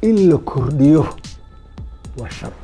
in la kordhiyo waa shar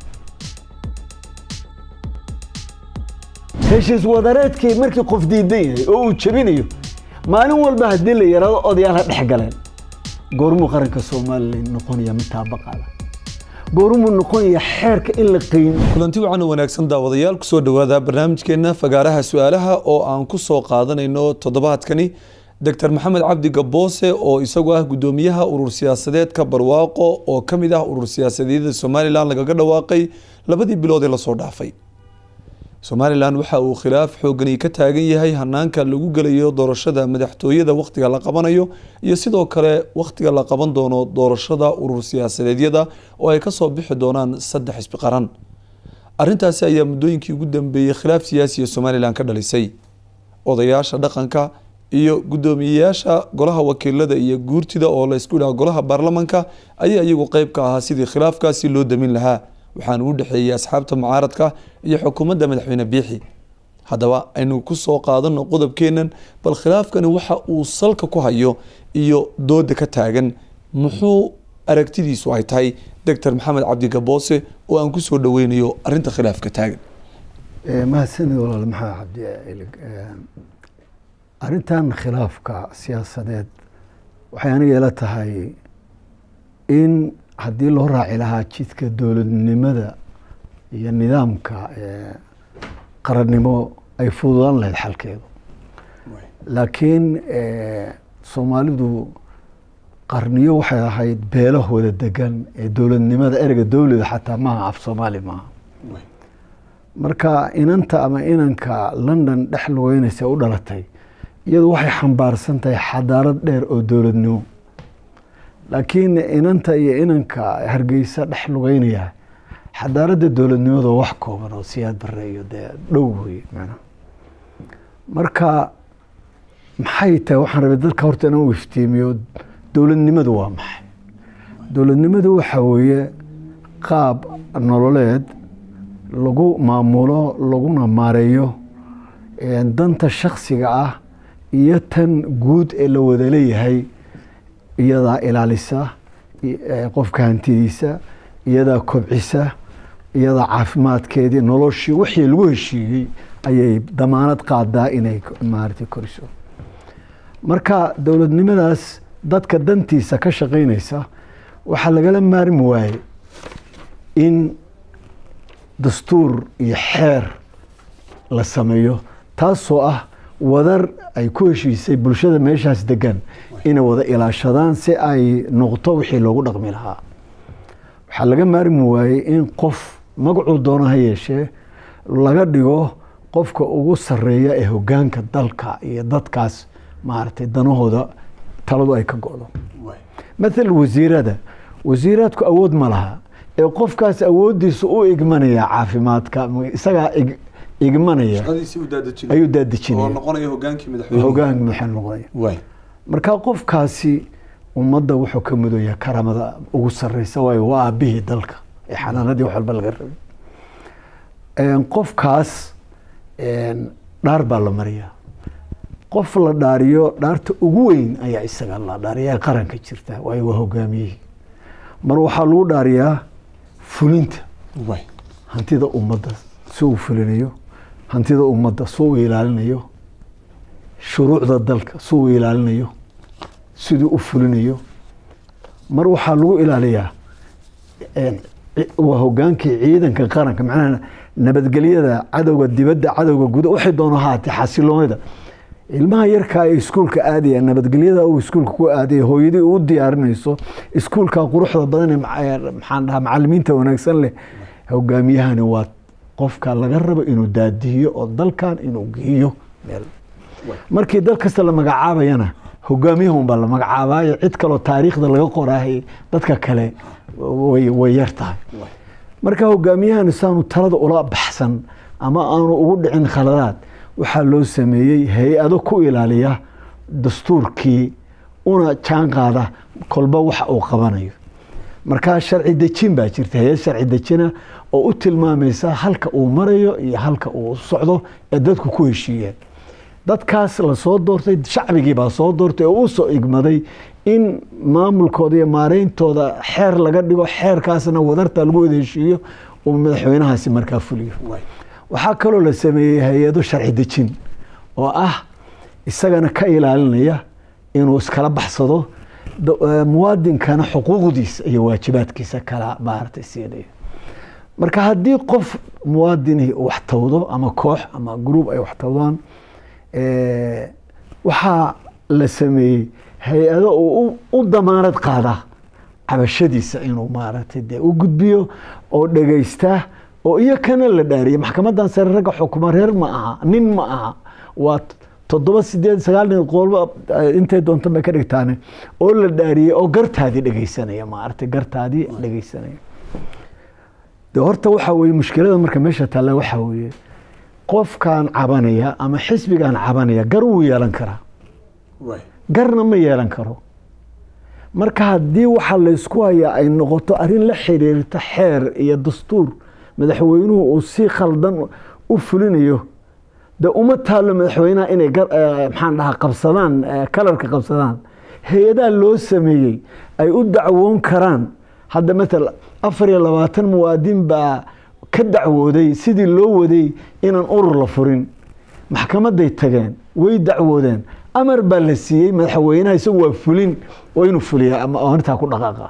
heshiis wadareedkii markii qof diidan yahay oo uu jebinayo maalin walba haddii la yaraado odayaal ha dhex galeen goormuu qaranka somalilan noqonaya mid taabaqaada goormuu noqonaya xeerka in la qiimo kulanti wacan oo wanaagsan daawadayaal kusoo dhowaada barnaamijkeena fagaaraha su-aalaha oo aan ku soo qaadanayno toddobaadkani doctor maxamed cabdi gaboose oo isagu ah guddoomiyaha urur siyaasadeedka barwaaqo oo ka mid ah urur siyaasadeedyada somalilan lagaga dhawaaqay labadii bilood ee lasoo dhaafay somalilan waxa uu khilaaf xoogani ka taagan yahay hanaanka lagu gelayo doorashada madaxtooyada wakhtiga la qabanayo iyo sidoo kale wakhtiga la qaban doono doorashada urur siyaasadeedyada oo ay kasoo bixi doonaan saddex xisbi qaran arintaasi ayaa muddooyinkii ugu dambeeyey khilaaf siyaasiya somalilan ka dhalisay odayaasha dhaqanka iyo guddoomiyeyaasha golaha wakiilada iyo guurtida oo la isku dhaha golaha baarlamanka ayaa iyagu qeyb ka ahaa sidii khilaafkaasi loo damin lahaa waxaana u dhexeeyey asxaabta mucaaradka iyo xukuumadda madaxweyne biixi haddaba aynu ku soo qaadano qodobkeenan bal khilaafkani waxa uu salka ku hayo iyo dooda ka taagan muxuu aragtidiisu ay tahay doctor maxamed cabdi gaboose oo aan kusoo dhaweynayo arinta khilaafka taagan mahadsanid walaal maxamed cabdi ilig arrintan khilaafka siyaasadeed waxay aniga ila tahay in haddii loo raaci lahaa jidka dowladnimada iyo nidaamka qarannimo ay fududaan lahayd xalkeedu laakiin soomaalidu qarniyo waxay ahayd beelahooda degan ee dowladnimada ereyga dowlada xataa maaha af soomaali maaha marka inanta ama inanka london dhex lugeynaysa u dhalatay iyadu waxay xambaarsan tahay xadaarad dheer oo dowladnimo laakiin inanta iyo inanka hargeysa dhex lugeynaya xadaaradda dowladnimada wax kooban oo siyaad bare iyo dee dhow wey manaa marka maxay tahay waxaan rabay dadka horta inaan u iftiimiyo dowladnimadu waa maxay dowladnimadu waxa weeye qaab nololeed lagu maamulo laguna maareeyo danta shaksiga ah iyo tan guud ee la wada leeyahay iyadaa ilaalisa qofka hantidiisa iyadaa kobcisa iyadaa caafimaadkeedii noloshii wixii lagu heshiiyey ayay damaanad qaadaa inay maarata koriso marka dowladnimadaas dadka dantiisa ka shaqeynaysa waxaa lagala maarmi waaye in dastuur iyo xeer la sameeyo taasoo ah wadar ay ku heshiisay bulshada meeshaas degan inay wada ilaashadaan si ay noqto wixii loogu dhaqmi lahaa waxaa laga maarmi waayey in qof magacuu doono ha yeeshee laga dhigo qofka ugu sareeya ee hogaanka dalka iyo dadkaas maaragtay danahooda taladu ay ka go-do mathal wasiirada wasiiraadku awood ma laha ee qofkaas awoodiisa u igmanaya caafimaadka isagaa igmanaya ayuu daadejinaya hogaanka madaxweyne noqonaya marka qofkaasi ummadda wuxuu ka mudaya karamada ugu sareysa waayo waa aabihii dalka ee xanaanadii wax walba laga rabay qofkaas dhaar baa la mariyaa qof la dhaariyo dhaarta ugu weyn ayaa isaga la dhaariya qaranka jirta waayo waa hogaamiyihii mar waxaa lagu dhaariyaa fulinta hantida ummadda si uu fulinayo hantida ummadda si uu ilaalinayo shuruucda dalka si uu ilaalinayo siduu u fulinayo mar waxaa lagu ilaaliyaa waa hogaankii ciidanka qaranka macnaha nabadgelyada cadowga dibadda cadowga guda waxay doono haatee xasiloonida ilmaha yarkaa ee iskuulka aadaya nabadgelyada uu iskuulka ku aadaya hooyadii uu diyaarinayso iskuulka quruxda badan ee maxaan dhahaa macalimiinta wanaagsan leh hogaamiyahani waa qofka laga rabo inuu daadihiyo oo dalkan inuu geeyo meel markii dal kasta la magacaabayana hogaamiyaha unbaa la magacaabayo cid kaloo taariikhda laga qoraahay dadka kale way yar tahay marka hogaamiyahani saanu talada ula baxsan ama aanu ugu dhicin khaladaad waxaa loo sameeyey hay-ado ku ilaaliya dastuurkii una jaan qaada kolba waxa uu qabanayo markaa sharci dejin baa jirta hay-ad sharci dejina oo u tilmaamaysa halka uu marayo iyo halka uu socdo ee dadku ku heshiiyeen dadkaas lasoo doortay shacbigii baa soo doortay oo u soo igmaday in maamulkooda iyo maareyntooda xeer laga dhigo xeerkaasna wadarta lagu wada heshiiyo uu madaxweynahaasi markaa fuliyo waxaa kaloo la sameeyey hay-ado sharci dejin oo ah isagana ka ilaalinaya inuu iskala baxsado muwaadinkana xuquuqdiisa iyo waajibaadkiisa kala maaragtay siinaya marka haddii qof muwaadini wax tawdo ama koox ama gruub ay wax tawdaan waxaa la sameeyey hay-ado uu u damaanad qaada cabashadiisa inuu maaragtay dee u gudbiyo oo dhegaysta oo iyo kana la dhaariya maxkamadan sare ragga xukuma reer ma aha nin ma aha waa toddoba sideed sagaal nin qolba intay doonta bay ka dhigtaane oo la dhaariyey oo gartaadii dhegaysanaya maaragtay gartaadii dhegaysanaya de horta waxaa weye mushkilada marka meesha taalla waxaa weeye qofkan cabanaya ama xisbigan cabanaya gar wuu yeelan karaa garna ma yeelan karo marka haddii waxaa laysku hayaa ay noqoto arrin la xiriirta xeer iyo dastuur madaxweynuhu uu si khaldan u fulinayo de uma taalo madaxweynaha inay maxaan dhahaa qabsadaan kalarka qabsadaan hay-adaha loo sameeyey ay u dacwoon karaan hadda maala afar iyo labaatan muwaadin baa ka dacwooday sidii loo waday inaan urur la furin maxkamaday tageen way dacwoodeen amar baa la siiyey madaxweynaha isagu waa fulin oo inuu fuliya ama arrintaa ku dhaqaaqa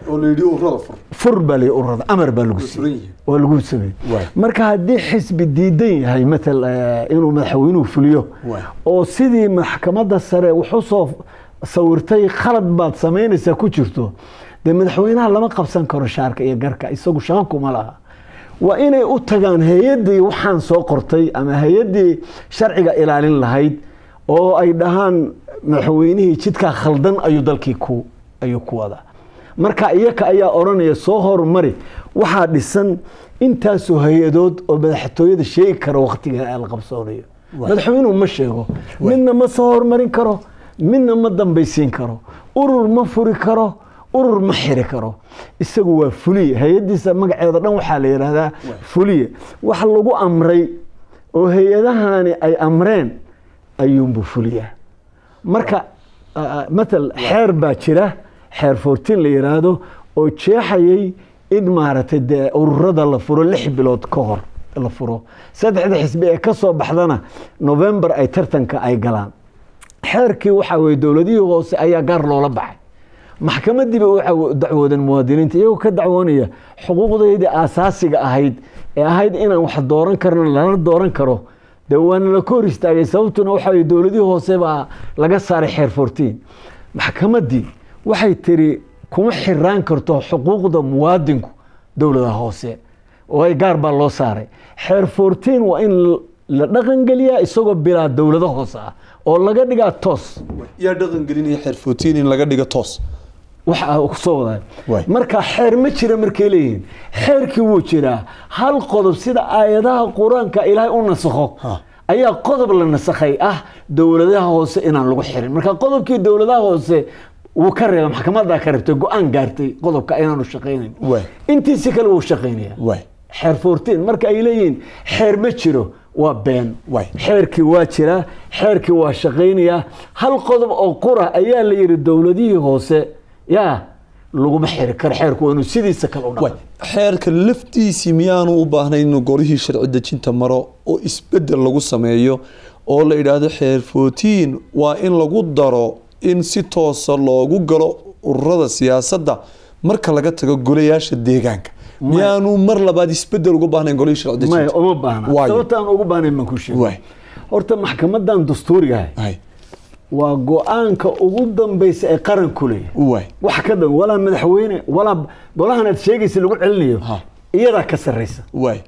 fur baa la ururada amar baa lagu siiyey waa lagu sameeyey marka haddii xisbi diidan yahay matal inuu madaxweynuhu fuliyo oo sidii maxkamadda sare wuxuu soo sawirtay khalad baad samaynaysaa ku jirto dee madaxweynaha lama qabsan karo shaarka iyo garka isagu shaqo kuma laha waa inay u tagaan hay-addii waxaan soo qortay ama hay-addii sharciga ilaalin lahayd oo ay dhahaan madaxweynihii jidkaa khaldan ayuu dalkii ku ayuu ku wadaa marka iyaka ayaa odhanaya soo horumari waxaa dhisan intaasoo hay-adood oo madaxtooyada sheegi kara waktiga la qabsoonayo madaxweynuhu ma sheego midna ma soo horumarin karo midna ma dambaysiin karo urur ma furi karo urur ma xiri karo isagu waa fuliye hay-addiisa magaceeda dhan waxaa la yidhaahdaa fuliye wax lagu amray oo hay-adahani ay amreen ayuunbuu fuliyaa marka matal xeer baa jira xeer fourtiin la yidhaahdo oo jeexayay in maaragtay dee ururada la furo lix bilood ka hor la furo saddexda xisbi ee ka soo baxdana november ay tartanka ay galaan xeerkii waxaa weye dowladihii hoose ayaa gaar loola baxay maxkamadiiba u dacwoodeen muwaadiniinta iyagoo ka dacwoonaya xuquuqdeydii aasaasiga ahayd ee ahayd inaan wax dooran karno lala dooran karo de waana la ka hor istaagay sababtuna waxa weye dowladihii hoose baa laga saaray xeer fourtiin maxkamaddii waxay tiri kuma xiraan karto xuquuqda muwaadinku dowladaha hoose oo gaar baa loo saaray xeer fourtiin waa in la dhaqangeliyaa isagoo bilaa dowlado hoose ah oo laga dhigaa toos yaa dhaqan gelinaya xeer fourtiin in laga dhigo toos waxa kusoo wadaa marka xeer ma jira markay leeyihiin xeerkii wuu jiraa hal qodob sida aayadaha qur-aanka ilaahay u nasakho ayaa qodob la nasakhay ah dowladaha hoose inaan lagu xirin marka qodobkii dowladaha hoose wuu ka reeba maxkamadaa ka reebtay go-aan gaartay qodobka inaanu shaqaynayn intiisi kale wuu shaqaynaya xeer fourtiin marka ay leeyihiin xeer ma jiro waa been xeerkii waa jiraa xeerkii waa shaqaynayaa hal qodob oo qura ayaa la yidhi dowladihii hoose yaa laguma xiri karo xeerku waa inuu sidiisa kale u dhaqan xeerka laftiisii miyaanu u baahnayn inuu golihii sharci dejinta maro oo isbedel lagu sameeyo oo la idhaahdo xeer fourtiin waa in lagu daro in si toosa loogu galo ururada siyaasadda marka laga tago golayaasha deegaanka miyaanu mar labaad isbedel uga baahnayn golihii sharci maya dejinta uma baahna sababta aan ugu baahnayn baan ku sheegay horta maxkamadan dastuurigahay waa go-aanka ugu dambeysa ee qaranku leeyahay wax ka dhan walaa madaxweyne walaa golahan aad sheegaysa lagu celinayo iyadaa ka sarreysa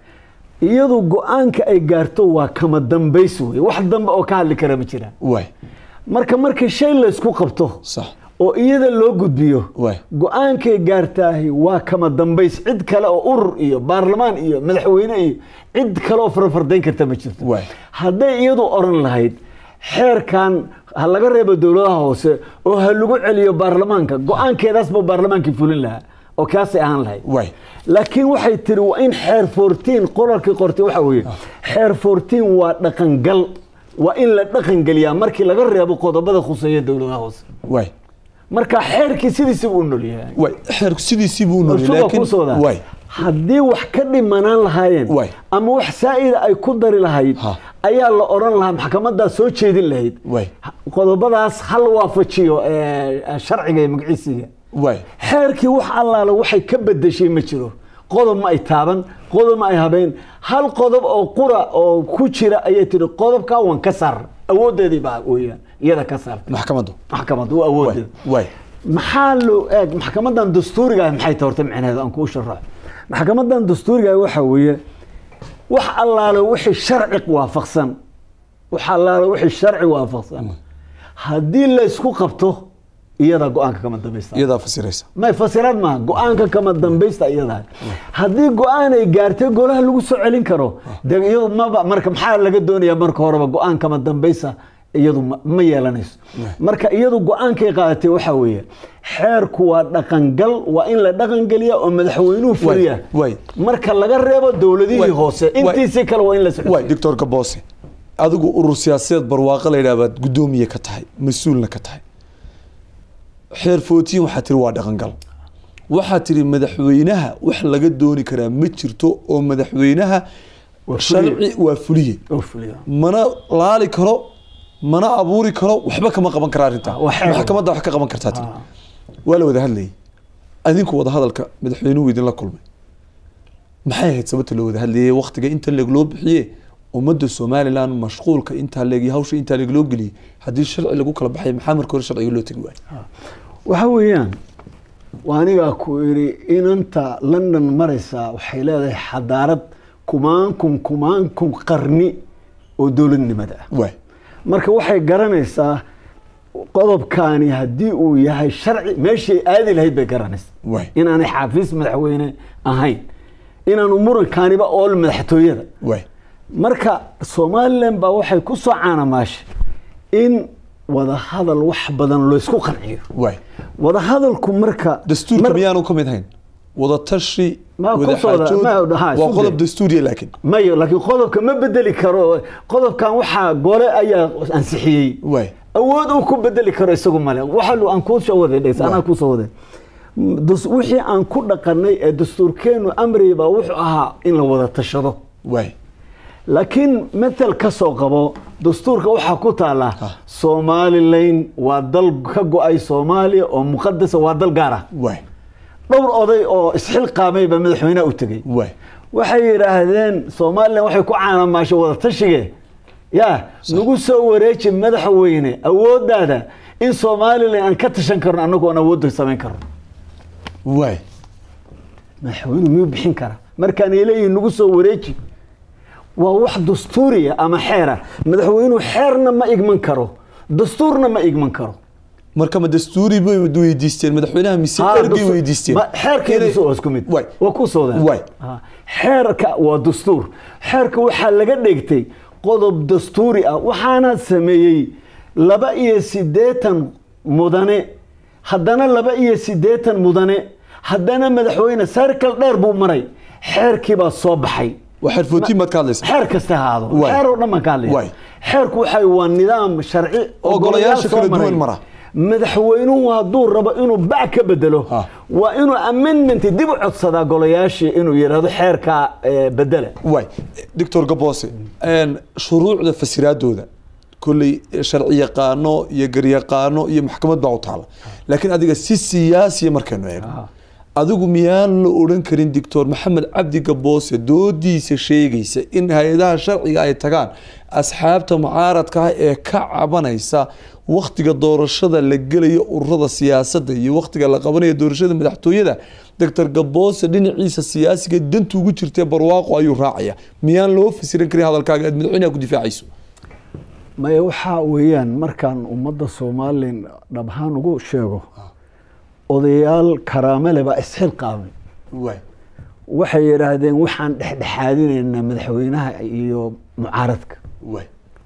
iyadu go-aanka ay gaarto waa kama dambays wey wax dambe oo ka hadli kara ma jiraan marka markii shay laysku qabto sax oo iyada loo gudbiyo Waay. go-aankay gaartaahi waa kama dambays cid kale oo urur iyo baarlamaan iyo madaxweyne iyo cid kale oo farfardayn karta ma jirto Waay. hadday iyadu oran lahayd xeerkan ha laga reebo dowladaha hoose oo ha lagu celiyo baarlamaanka go-aankeedaas buu baarlamaankii fulin lahaa oo kaasay ahaan lahayd Waay. laakiin waxay tiri waa in xeer fourtiin qoralkii qortay waxa weeye xeer fourtiin waa dhaqangal waa in la dhaqangeliyaa markii laga reebo qodobada khuseeya dowladaha hoose waay marka xeerkii sidiisi buu u nool yahay waay xeerku sidiisii buu noolay Suuqa laakiin kusoo daa. waay haddii wax ka dhimanaan lahaayeen Waay. ama wax saa'ida ay ku dari lahayd Ha. ayaa la odhan lahaa maxkamadaa soo jeedin lahayd waay qodobadaas hal waafajiyo eh, sharciga iyo magciisiga waay xeerkii wax allaale waxay ka bedeshay ma jiro qodob ma ay taaban qodob ma ay habeen hal qodob oo qura oo ku jira ayay tihi qodobkaa waan ka saar awoodeedii baa weeyaan iyada ka saartay maxkamaddu maxkamad waa waay awoodeeda waay maxaa loo eeg maxkamadan dastuuriga ah maxay tahay horta micnaheeda aan kuu sharaxo maxkamadan dastuuriga ah waxa weeye wax allaale wixii sharci waafaqsan wax allaale wixii sharci waafaqsan haddii la isku qabto iyada go-aanka kama dambaysta iyadaa fasiraysa may fasiraad maaha go-aanka kama dambaysta iyada haddii go-aan ay gaartay golaha lagu soo celin karo de iyadu maba marka maxaa laga doonaya marka horeba go-aan kama dambaysta iyadu ma- ma yeelanayso marka iyadu go-aankay qaadatay waxa weeye xeerku waa dhaqangal waa in la dhaqangeliya oo madaxweynuhu fuliya waay. marka laga reebo dowladihii Waay. hoose Waay. intiisii kale waa in la waay doctor gaboose adigu urur siyaasadeed barwaaqo la yidhaha baad guddoomiye ka tahay mas-uulna ka tahay xeer footiin waxaa tiri waa dhaqangal waxaa tiri madaxweynaha wax laga dooni karaa ma jirto oo madaxweynaha Waa fuliye. sharci waa fuliye oo fuliya mana laali karo mana abuuri karo waxba kama qaban kara arrintaa waa xeer. maxkamadda wax ka qaban kartaa tiri Ah. waa la wada hadlayay adinku wada hadalka madaxweynuhu idinla kulmay maxay ahayd sababta loo wada hadlayay waktiga inta leeg loo bixiye ummadda somalilan mashquulka intaa leeg iyo hawsha intaa leeg loo geliyey haddii sharci lagu kala baxay maxaa marka hore sharciga loo tegi waayo waxa weeyaan waa anigaa ku idhi inanta london maraysaa waxay leedahay xadaarad kumaankun kumaankun qarni oo dowladnimada ah waay marka waxay garanaysaa qodobkaani haddii uu yahay sharci meeshii aadi lahayd bay garanaysaa waay inaanay xaafiis madaxweyne ahayn inaanu murankaaniba ool madaxtooyada waay marka somalilan baa waxay ku soo caanamaashay in wadahadal wax badan laysku qanciyo waay wadahadalku marka dastuurka mar- miyaanu ka mid hayn wadatashi Ma ku wada soo wada- xaajood ma- ha, waa isu qodob day. dastuuriya laakiin mayo laakiin qodobka ma bedeli karo qodobkan waxaa gole ayaa ansixiyey waay awood uu ku bedeli karo isagu male waxa lu- aan kuu soo waday dhegs anaa kuu soo waday Dus- wixii aan ku dhaqanay ee dastuurkeenu amri baa wuxuu ahaa in la wada tashado waay laakiin matal ka soo qabo dastuurka waxaa ku taala somalilan waa dal ka go-ay soomaaliya oo muqadasa waa dal gaar ah waay dhowr oday oo isxilqaamay baa madaxweynaha u tegey waay waxay yidhaahdeen somalilan waxay ku caanamaashay wada tashige ya nagu soo wareeji madaxweyne awoodaada in somalilan aan ka tashan karno annagu aan awoodda samayn karno waay madaxweynuhu miyuu bixin kara markaan ay leeyihin nagu soo wareeji waa wax dastuuriya ama xeera madaxweynuhu xeerna ma igman karo dastuurna ma igman karo marka ma dastuuri bay weydiisteen madaxweynaha mise Ha, ergey dastuur- weydiisteen ma- xeerkeedu Inay- soo isku mid waay waa ku soo daa Waay. Ha, xeerka waa dastuur xeerka waxaa laga dhigtay qodob dastuuri ah waxaana sameeyey laba iyo siddeetan mudane haddana laba iyo siddeetan mudane haddana madaxweyne sarkal dheer buu maray xeerkii baa soo baxay waa xerfootiin baad ka hadlaysa xeer kasta ha ahaado Waay. xeer oo dhan baan ka hadlaya Waay. xeerku waxa waa nidaam sharci Oo golayaasha soo kala duwan maray. mara. madaxweynuhu hadduu rabo inuu bac ka bedelo Ha. waa inuu amendment dib u codsadaa golayaashii inuu yidhahdo xeerka eh, bedela waay doctor gaboose een, shuruucda fasiraadooda kolley sharci yaqaano iyo garyaqaano iyo maxkamad baa u taala laakiin adiga si siyaasiya markaynu eegno adigu miyaan la odhan karin doctor maxamed cabdi gaboose doodiisa sheegaysa in hay-adaha sharciga ay tagaan asxaabta mucaaradka ah ee ka cabanaysa waktiga doorashada la gelayo ururada siyaasadda iyo waktiga la qabanayo doorashada madaxtooyada doctor gaboose dhinaciisa siyaasiga dantu ugu jirtee barwaaqo ayuu raacaya miyaan loo fasiran karin hadalkaaga aad madaxweynaha ku difaacayso maya waxaa weeyaan markaan ummadda somalilan dhab ahaan ugu sheego odayaal karaamele baa isxilqaamay waay waxay yidhaahdeen waxaan dhexdhexaadinaynaa madaxweynaha iyo mucaaradka waay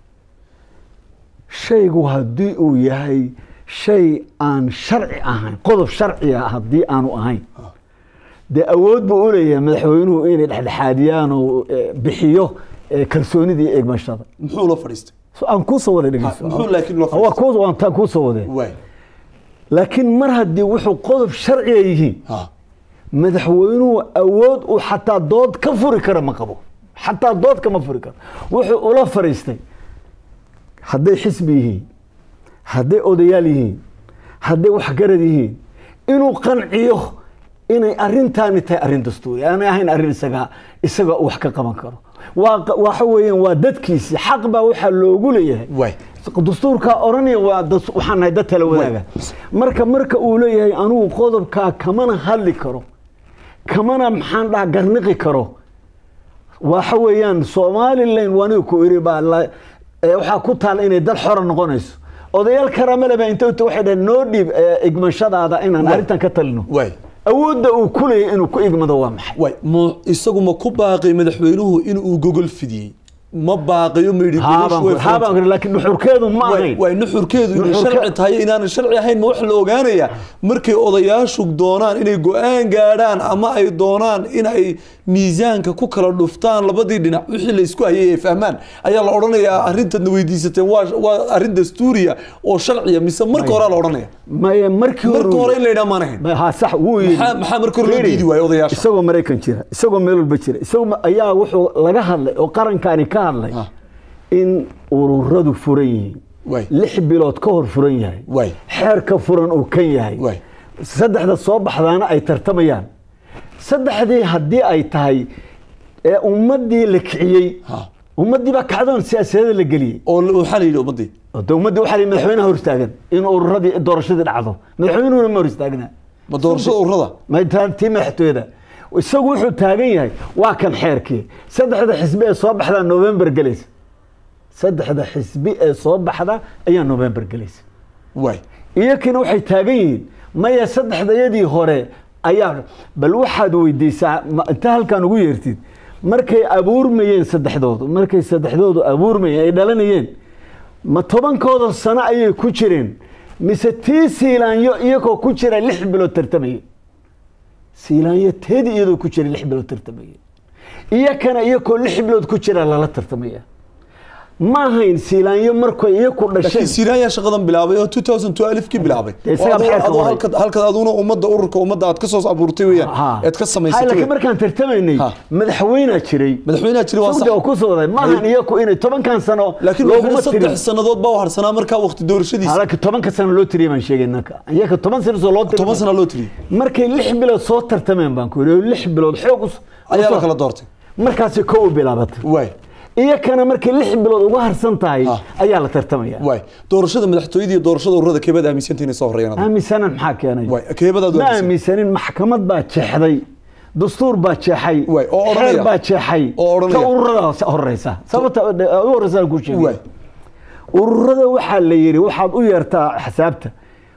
shaygu haddii uu yahay shay aan sharci ahayn qodob sharciga haddii aanu ahayn dee awood buu u leeyahay madaxweynuhu inay dhexdhexaadiyaan oo eh, bixiyo eh, kalsoonidii eegmashada muxuu la fadhiistay So, aan kuusoo wada dhegeyso Ha, muxuu laakiin loo waa kuu- waan taa kuusoo wade waay laakiin mar haddii wuxuu qodob sharciga yihiin ha madaxweynuhu awood uu xataa dood ka furi kara ma qabo xataa dood kama furi karo wuxuu ula fariistay hadday xisbi yihiin hadday odayaal yihiin hadday waxgarad yihiin inuu qanciyo inay arintaani tahay arrin dastuuri aanay ahayn arrin isaga isaga wax ka qaban karo waa waxa weeyaan waa dadkiisi xaq baa waxaa loogu leeyahay way dastuurkaa oranaya waa das- waxaan nahay dad tala wadaaga marka marka uu leeyahay anugu qodobkaa kamana hadli karo kamana maxaan dhaha garniqi karo waxa weeyaan somalilan waniga ku iri baa la- ee waxaa ku taal inay dal xora noqonayso odayaal karamale baa inta waxay dhaheen noo dhiib ee, igmashadaada inaan arrintan ka talino way awoodda uu ku leeyahay inuu ku igmado waa maxay way mu isagu ma ku baaqay madaxweynuhu inuu gogol fidiyey ma baaqiyo ma yidhi gogoshu way haabaan furan kuri laakiin dhuxurkeedu ma way ahayn way nuxurkeedu inay Nuxurke- sharci tahay inaanan sharci ahayn ma wax la ogaanaya markay odayaashu doonaan inay go-aan gaadhaan ama ay doonaan in ay miisaanka ku kala dhuftaan labadii dhinac wixii la isku hayay ay fahmaan ayaa la odhanayaa arrintaadna weydiisateen waa waa arrin dastuuriya oo sharciya mise marka horaa la odhanaya maye markii marka hore hore in la yidhaha maan ahayn ha sax wuu yidhi Maxaa- maxaa marka hore loo Fiiri, diidi waayey odayaasha? isagoo maraykan jira isagoo meel walba jira isagoo ma- ayaa wuxuu laga hadlay oo qarankaani ka hadlay Ah. in ururadu furan yihiin Way. lix bilood ka hor furan yahay Way. xeerka furan uu kan yahay Way. saddexda soo baxdaana ay tartamayaan saddexdii haddii ay tahay ee ummadii la kiciyey Ha. ummadii baa kacdoon siyaasadeeda la geliyey oo la- waxaa la yidhi ummadii de ummadii waxaa la yidhi madaxweynaha hor istaagan in ururadii doorashadii dhacdo madaxweynuhuna ma hor istaagna ma doorashada ururada ma taa- tii madaxtooyada isagu wuxuu taagan yahay waa kan xeerkii saddexda xisbi ee soo baxda november gelaysa saddexda xisbi ee soo baxda ayaa november gelaysa way iyakina waxay taagan yihiin maya saddexdayadii hore ayaa bal waxaad weydiisaa ma- inta halkan ugu yeertid markay abuurmayeen saddexdoodu markay saddexdoodu abuurmayeen ay dhalanayeen ma tobankooda sano ayay ku jireen mise tii siilaanyo iyagoo ku jira lix bilood tartamaya siilaanyo teedi iyadoo ku jira lix bilood tartamaya iyakana iyakoo lix bilood ku jira lala tartamaya ma ahayn siilaanyo markay iyaku laakiin dhasheen siiraan yaa shaqadan bilaabay oo 2012 kii bilaabay Dee isagaa Oo adoo- maxay ka adoo waray? halka halka aduna ummadda ururka ummadda aad ka soo abuurtay weeyaan Ha. eed ka Ha, samaysatay laakiin weeyaan. markaan tartamaynay Ha. madaxweynaa jiray madaxweynaha jiri waa Sugda oo sax ku soo waday maahan iyaku inay tobankan sano laakiin looguma wuxuu tirin saddex sannadood baa u harsanaa markaa waqti doorashadiisa halka tobanka sano loo tiriyay baan sheegay ninka iyaka toban sano soo loo toban tiriyay sana loo tiriyey markay lix bilood soo tartameen baan ku yidhi oo lix bilood xoog us- ayaa la usoo- kala doortay markaasi kow u bilaabatay waay iyakana markay lix bilood uga harsan tahay Ha. ayaa la tartamaya waay doorashada madaxtooyada iyo doorashada ururada keebad aaminsantii inay soo horeeyaan aaminsanan maxaa keenay waay keebadaad ma aaminsan aaminsanin maxkamad baa jeexday dastuur baa jeexay Waay, oo odhanaya. xeer baa jeexay Oo odhanaya. ta ururada horeysa sababta u horeysa ku waay sheegay ururada waxaa la yidhi waxaad u yeertaa xisaabta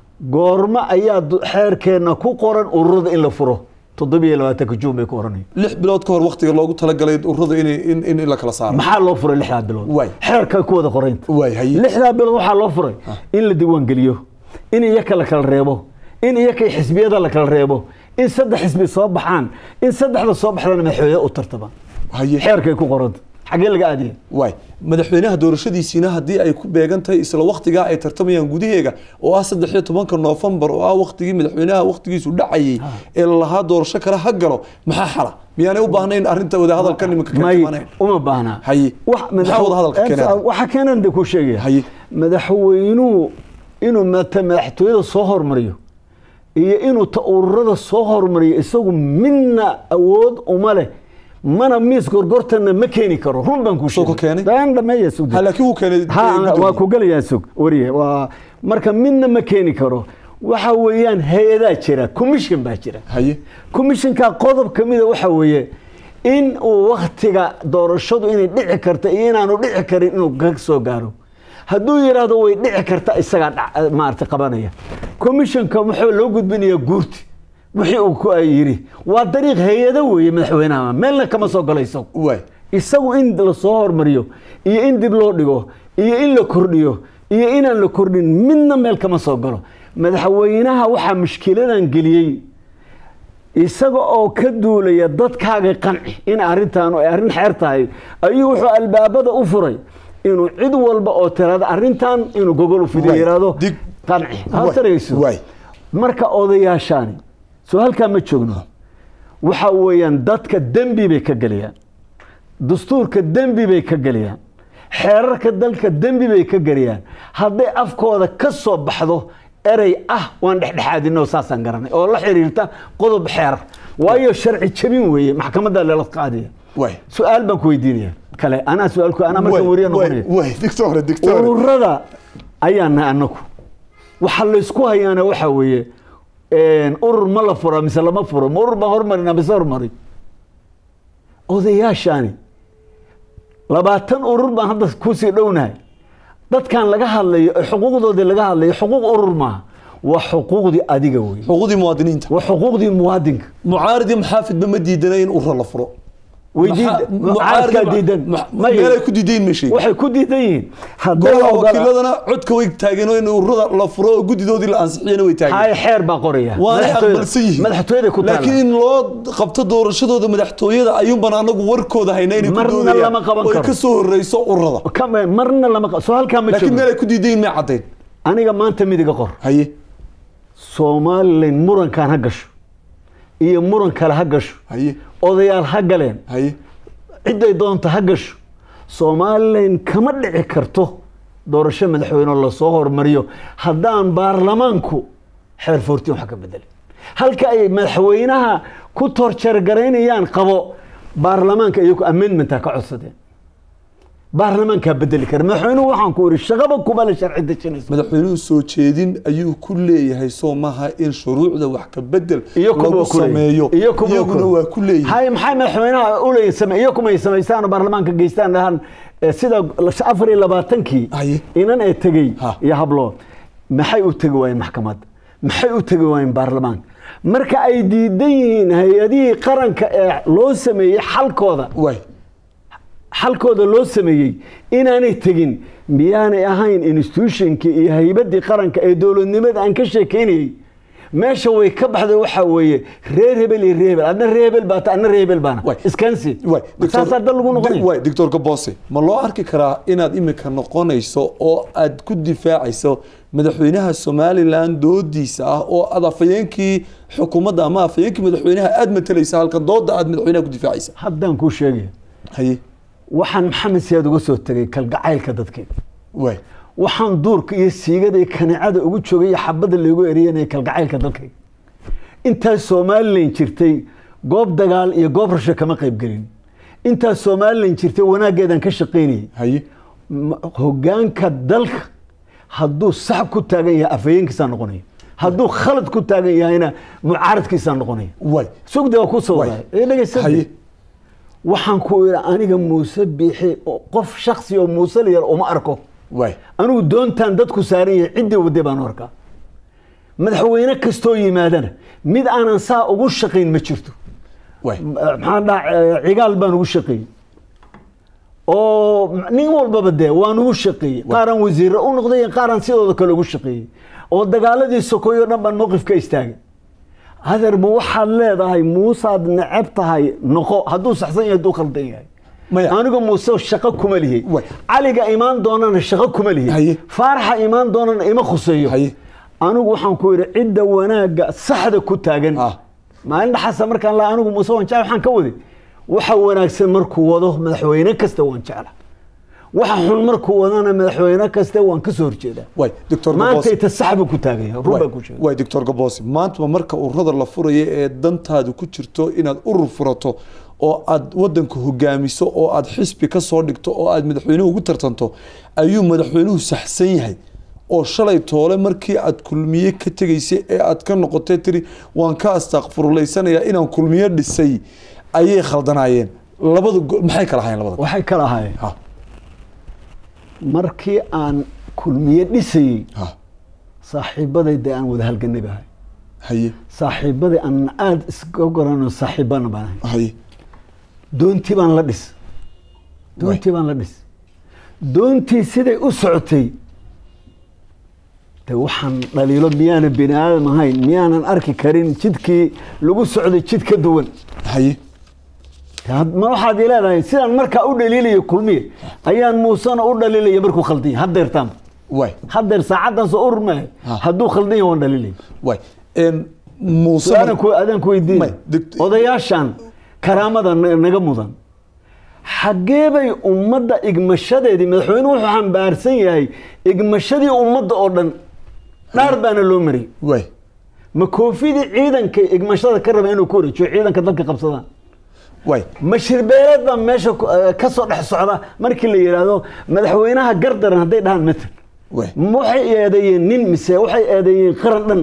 goormo ayaa du- xeerkeenna ku qoran ururada in la furo toddobiyo labaatanka juun bay ku oranaya lix bilood ka hor waqtiga loogu talagalay ururada inay in in in la kala saaro maxaa loo furay lixdaa bilood Waay. xeerka ku wada qoraynta waay haye lixdaa bilood waxaa loo furay in la diiwaangeliyo in iyaka la kala reebo in iyaka xisbiyada la kala reebo in saddex xisbi soo baxaan in saddexda soo baxdana madaxweyne u tartamaan haye xeerkay ku qoranta xaggee laga aadaya waay madaxweynaha doorashadiisiina haddii ay ku beegan tahay isla waqtigaa ay tartamayaan gudaheega oo ah saddex iyo tobanka noofembar oo ah waqtigii madaxweynaha waqtigiisu dhacayay ee lalahaa doorasho kale ha galo maxaa xala miyaanay u baahnayn arrinta wadahadalka nimanka ka may jimanayn uma baahna Haye. Wax- Maxaa wada hadalka madax- keenaya? waxa keenan de ku sheegaya Haye. madaxweynuhu inuu mata madaxtooyada soo hormariyo iyo inuu ta ururada soo hormariyo isagu midna awood uma leh mana miis gorgortana ma keeni karo run baan ku Soo ka keenay? daan dhameeya sug ha laakiin wuu keenay ha gudoomiye. waa ku gelayaa sug wariye waa marka midna ma keeni karo waxa weeyaan hay-adaa jira commission baa jira haye commissionka qodob ka mida waxa weeye in uu waktiga doorashadu inay dhici karta iyo inaanu dhici karin inuu ka soo gaaro hadduu yidhaahdo way dhici karta isagaa dhac- maarata qabanaya commissionka wuxuu loo gudbinayaa guurti wixii uu ku yidhi waa dariiq hay-ado weeye madaxweynaha meelna kama soo galo isagu waay isagu in la soo hormariyo iyo in dib loo dhigo iyo in la kordhiyo iyo inaan la kordhin midna meel kama soo galo madaxweynaha waxaa mushkiladan geliyey isaga oo ka duulaya dadkaaga qanci in arrintaanu ay arrin xeer tahay ayuu wuxuu albaabada u furay inuu cid walba oo tirada arrintan inuu gogol u fidiyo Waay. yidhaahdo Dig- qanci Waay. ha tarayso Waay. marka odayaashaani soo halkaa ma joogno waxa weeyaan dadka dembi bay ka geliyaan dastuurka dembi bay ka geliyaan xeerarka dalka dembi bay ka geliyaan hadday afkooda ka soo baxdo erey ah waan dhexdhexaadino saasaan garanay oo la xiriirta qodob xeerar waayo sharci jabin weeye maxkamadda lala qaadaya waay su-aal baan ku weydiinaya kale anaa su-aalku anaa marka wariya noqonaya waay dictore dictore ururada ayaan nahay anagu waxa laysku hayaana waxa weeye urur ma la fura mise lama furo ma urur baan hormarina mise hormari odayaashaani labaatan urur baan hadda kusii dhownahay dadkan laga hadlayo ee xuquuqdoodii laga hadlayo xuquuq urur maaha waa xuquuqdii adiga wey xuquuqdii muwaadiniinta waa xuquuqdii muwaadinka mucaaridi maxaafidba ma diidana in urura la furo mucaaradkaa diidan meelay ku diidayin meeshay waxay ku diidan yihiin hadday golaha ogola- wakiiladana codka way taageen oo in ururada la furo oo guddidoodii la ansixiyana way taageen hay xeer baa qoraya waanay Madaxtooyada- aqbalsan yihiin madaxtooyada ku taala laakiin in loo qabto doorashadooda madaxtooyada ayuunbaan anagu warkooda hayna inay ku Marna doodayaan lama qaban oo ay karo. ka soo horeyso ururada Kama- marna lama qa- soo halkaa ma laakiin joogo meel ay ku diidayin may caddayn aniga maanta midiga qor haye somalilan murankan ha gasho iyo muran kale ha gasho haye odayaal ha galeen haye ciday doonta ha gasho somalilan kama dhici karto doorasho madaxweyne oo lasoo hormariyo haddaan baarlamaanku xeer foortiin wax ka bedelin halka ay madaxweynaha ku torjargaraynayaan qabo baarlamaanka iyagu amendmenta ka codsadeen baarlamaankaa bedeli kara madaxweynuhu waxaan ku iri shaqaba kuma la sharci dejinayso madaxweynuhu soo jeedin ayuu ku leeyahay soo maha in shuruucda wax ka bedel iyo kuma lagu waa ku leeyihin. sameeyo iyo kuma iyaguna waa ku leeyihin hay maxay madaxweynaha uleeyihin same iyo kumay samaystaan oo baarlamaanka geystaan dhahan eh, sida afar iyo labaatankii Haye. inan ee tegey Ha. iyo hablood maxay u tegi waayeen maxkamadda maxay u tegi waayeen baarlamaanka marka ay diidan yihiin hay-adihii qaranka ee loo sameeyey xalkooda waay xalkooda loo sameeyey inaanay tegin miyaanay ahayn institutionkii iyo haybadii qaranka ee dowladnimada aan ka sheekeynayey meesha way ka baxday waxaa weeye reer hebel iyo reer hebel adna reer hebel baata adna reer hebel baana Waay. iskansi waay saasaa dal lagu noqonaya waay doctor gabose ma loo arki karaa inaad imika noqonayso oo aad ku difaacayso madaxweynaha somalilan doodiisa ah oo aad afayeenkii xukuumadda ama afayeenkii madaxweynaha aad matalaysa halkan dooda aad madaxweynaha ku difaacaysa haddaan kuu sheegaya haye waxaan maxamed siyaad uga soo tegay kalgacaylka dadkeeda waay waxaan duurka iyo siigada iyo kaneecada ugu joogay iyo xabadda loogu eriyanaya kalgacaylka dalkayga intaas somalilan jirtay goob dagaal iyo goob rasho kama qaybgelin intaas somalilan jirtay wanaaggeedaan ka shaqaynayay haye Ma- hogaanka dalka hadduu sax ku taagan yahay afhayeenkiisaa noqonaya hadduu khalad ku taagan yahayna mucaaradkiisaa noqonaya waay sugde waa ku soo Waay. waday ee dhegeysadee. haye waxaan ku idhi aniga muuse biixi oo qof shaksi oo muuse la yar uma arko waay anigu doontaan dadku saaran yahay ciddii waday baan u arkaa madaxweyne kastoo yimaadana mid aanan saa ugu shaqayn ma jirto waay maxaan dhaha cigaal baan ugu shaqeeyey oo nin walbaba dee waan ugu shaqeeyey qaaraan wasiirre u noqday qaaraan sidooda kale ugu shaqeeyey oo dagaaladii sokoyo dhan baan mowqif ka istaagay adeer ma waxaad leedahay muusaad neceb tahay noqo hadduu saxsan yahay hadduu khaldan yahay Maya. anigu muuse shaqo kuma lihi Way. caliga imaan doonana shaqo kuma lihi Haye. faaraxa imaan doonana ima khuseeyo Haye. anigu waxaan ku yidhi cidda wanaagga saxda ku taagan Ah. maalin dhaxasa markaan la anigu muuse waan jecel waxaan ka waday waxa wanaagsan markuu wado madaxweyne kasta waan jecla waxa xun markuu wadana madaxweyne kasta waan ka soo horjeedaa waay doctor maanta gabose ita sax buu ku taaganya run baan ku sheegay waay doctor gabose maantaba marka ururada la furayo ee dantaadu ku jirto inaad urur furato oo aad wadanka hogaamiso oo aad xisbi ka soo dhigto oo aad madaxweynuhu ugu tartanto ayuu madaxweynuhu saxsan yahay oo shalay toole markii aad kulmiye ka tegaysay ee aad ka noqotay tiri waan ka astaqfirullaysanayaa inaan kulmiye dhisay ayay khaldanaayeen labada go- maxay kala ahaayeen labada waxay kala ahaayeen ha markii aan kulmiye dhisayey ha saaxiibaday dee aan wada halganay bahay haye saaxiibaday aan aada iska gorano saaxiibana baan ahay haye doontii baan la dhis doontii baan la dhis doontii siday u socotay de waxaan dhaliilo miyaanan bini aadam ahayn miyaanan arki karin jidkii lagu socday jid ka duwan haye De had- ma waxaad ii leedahay sidaan markaa u dhaliilayo kulmiye ayaan muusena u dhaliilaya markuu khaldanya haddeertaan waay haddeer saacaddaas oo urur maahe Ha. hadduu khaldan yahay waan dhaliilaya waay een, muuse su-aalan ku adaan ku weydiin May, dict- odayaashan karaamada na- naga mudan xaggee bay ummadda igmashadeedii madaxweynuhu wuxuu xambaarsan yahay igmashadii ummadda oo dhan dhaar baana loo mariyay waay ma koofidii ciidanka igmashada ka raba inuu ku wareejiyo ciidanka dalka qabsadaan waay ma shirbeeleed baa meesha ku- eh, ka soo dhex socda markii la yidhaahdo madaxweynaha gardaran hadday dhahaan matal waay ma waxay eedeeyeen nin mise waxay eedeeyeen qaran dhan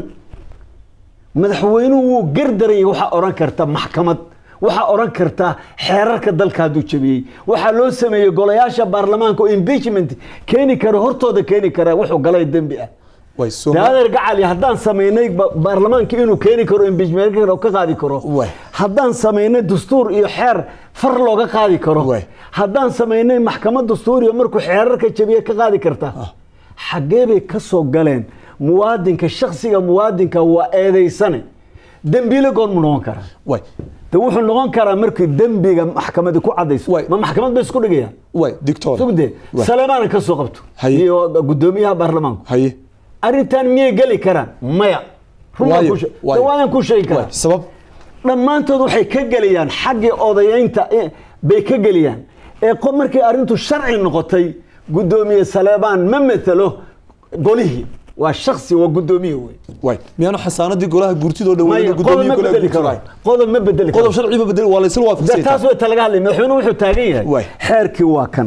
madaxweynuhu wuu gardarayay waxaa odhan karta maxkamad waxaa odhan karta xeerarka dalka hadduu jabiyey waxaa loo sameeyey golayaasha baarlamaanka oo impeachment keeni kara hortooda keeni kara wuxuu galay dembi ah waay soo daadeer gacali haddaan samaynay ba- baarlamaanka inuu keeni karo impeachment ka qaadi karo Waay. haddaan samaynay dastuur iyo xeer far looga qaadi karo Waay. haddaan samaynay maxkamad dastuuriya markuu xeerarka jabiye ka qaadi karta xaggee bay ka soo galeen muwaadinka shaksiga muwaadinka waa eedaysane dembiile goormu noqon karaa waay de wuxuu noqon karaa markii dembiga maxkamadi ku cadayso Waay. ma maxkamad bay isku dhigayaan waay dictor sugde Waay. saleemaana ka soo qabto Haye. iyo gudoomiyaha baarlamaanku haye arrintan miyay geli karaan maya Run baan Waayo, kuu sheeg- waayo. de waayaan kuu sheegi waay karaa sabab dhammaantood waxay ka geliyaan xaggii odayeynta eh, bay ka geliyaan ee qof markay arrintu sharci noqotay gudoomiye saleebaan ma metelo golihii waa shaksi waa gudoomiye wey waay miyaanu xasaanadii golaha gurtidoo maya dhaweeyay qodob gudoomiye ma golaha bedeli karo gurtida qodob ma bedeli karo qodob sharci ma bedel waa la isla de waafaqsay taas way talaga hadlay madaxweynuhu wuxuu taagan yahay Waay. xeerkii waa kan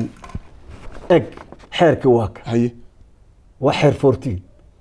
eg xeerkii waa kan haye waa xeer 14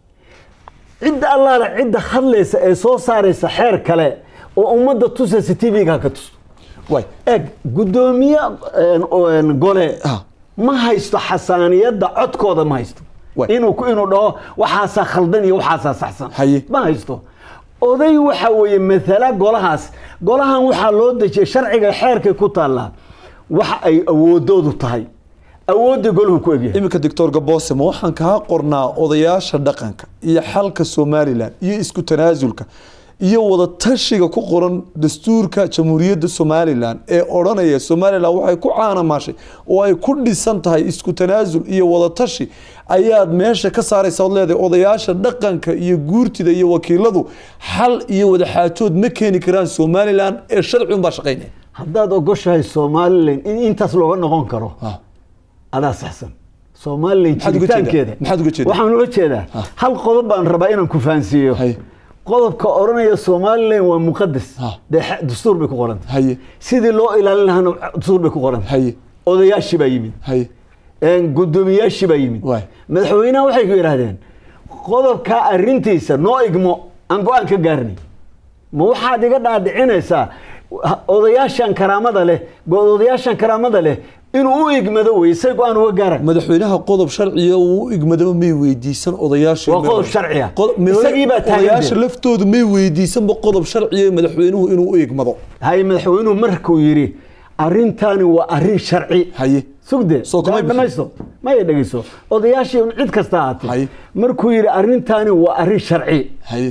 cidda allaale cidda hadlaysa ee soo saaraysa xeer kale oo ummadda tusaysa tv-ga ka tusto waay eg gudoomiye een, een, gole Ah. ma haysto xasaaniyadda codkooda ma haysto Waay. inuu ku- inuu dhaho waxaasaa khaldan iyo waxaasaa saxsan Haye. ma haysto oday waxa weeye matala golahaas golahan waxaa loo dejiyay sharciga xeerkay ku taallaa waxa ay awoodoodu tahay awoodda goluhu ku egyahay iminka doctor gaboose ma waxaan kaa qornaa odayaasha dhaqanka iyo xalka somalilan iyo isku tanaasulka iyo wada tashiga ku qoran dastuurka jamhuuriyadda somalilan ee odhanaya somalilan waxay ku caanamaashay oo ay ku dhisan tahay isku tanaasul iyo wada tashi ayaad meesha ka saaraysa od leedahay odayaasha dhaqanka iyo guurtida iyo wakiiladu xal iyo wada xaajood ma keeni karaan somalilan ee sharci unbaa shaqaynaya haddaad ogoshahay somalilan in intaas looga noqon karo Ah. adaa saxsan somalilan Maxaad uga jeedaa? jiritaankeeda Maxaad uga jeedaa? waxaan uga jeedaa hal qodob baan rabaa inaan ku fahansiiyo Haye. qodobka odhanaya somalilan waa muqadas Ah. dee xe- dastuur bay ku qoranta haye sidii loo ilaalin lahaana dastuur bay ku qoranta haye odayaashii baa yimid haye een, guddoomiyaashii baa yimid Waay. madaxweynaha waxay ku yidhaahdeen qodobkaa arrintiisa noo igmo aan go-aan ka gaarnay ma waxaad iga dhaadhicinaysaa ha- odayaashan karaamada leh go- odayaashan karaamada leh inuu u igmado wey say go-aan uga gaaraan madaxweynaha qodob sharciga uu u igmadaba may weydiisan odayaasha Waa qodob sharci ah. Qodob- may- Isagii baa taagan odayaasha dee. laftoodu may weydiisanba qodob sharciga madaxweynuhu inuu u igmado haye madaxweynuhu markuu yidhi arrintani waa arrin sharci haye sugde Soo kuma bixin. dhamaysto maya dhegeyso odayaashii cid kasta Haye. ahaatee markuu yidhi arrintani waa arrin sharci haye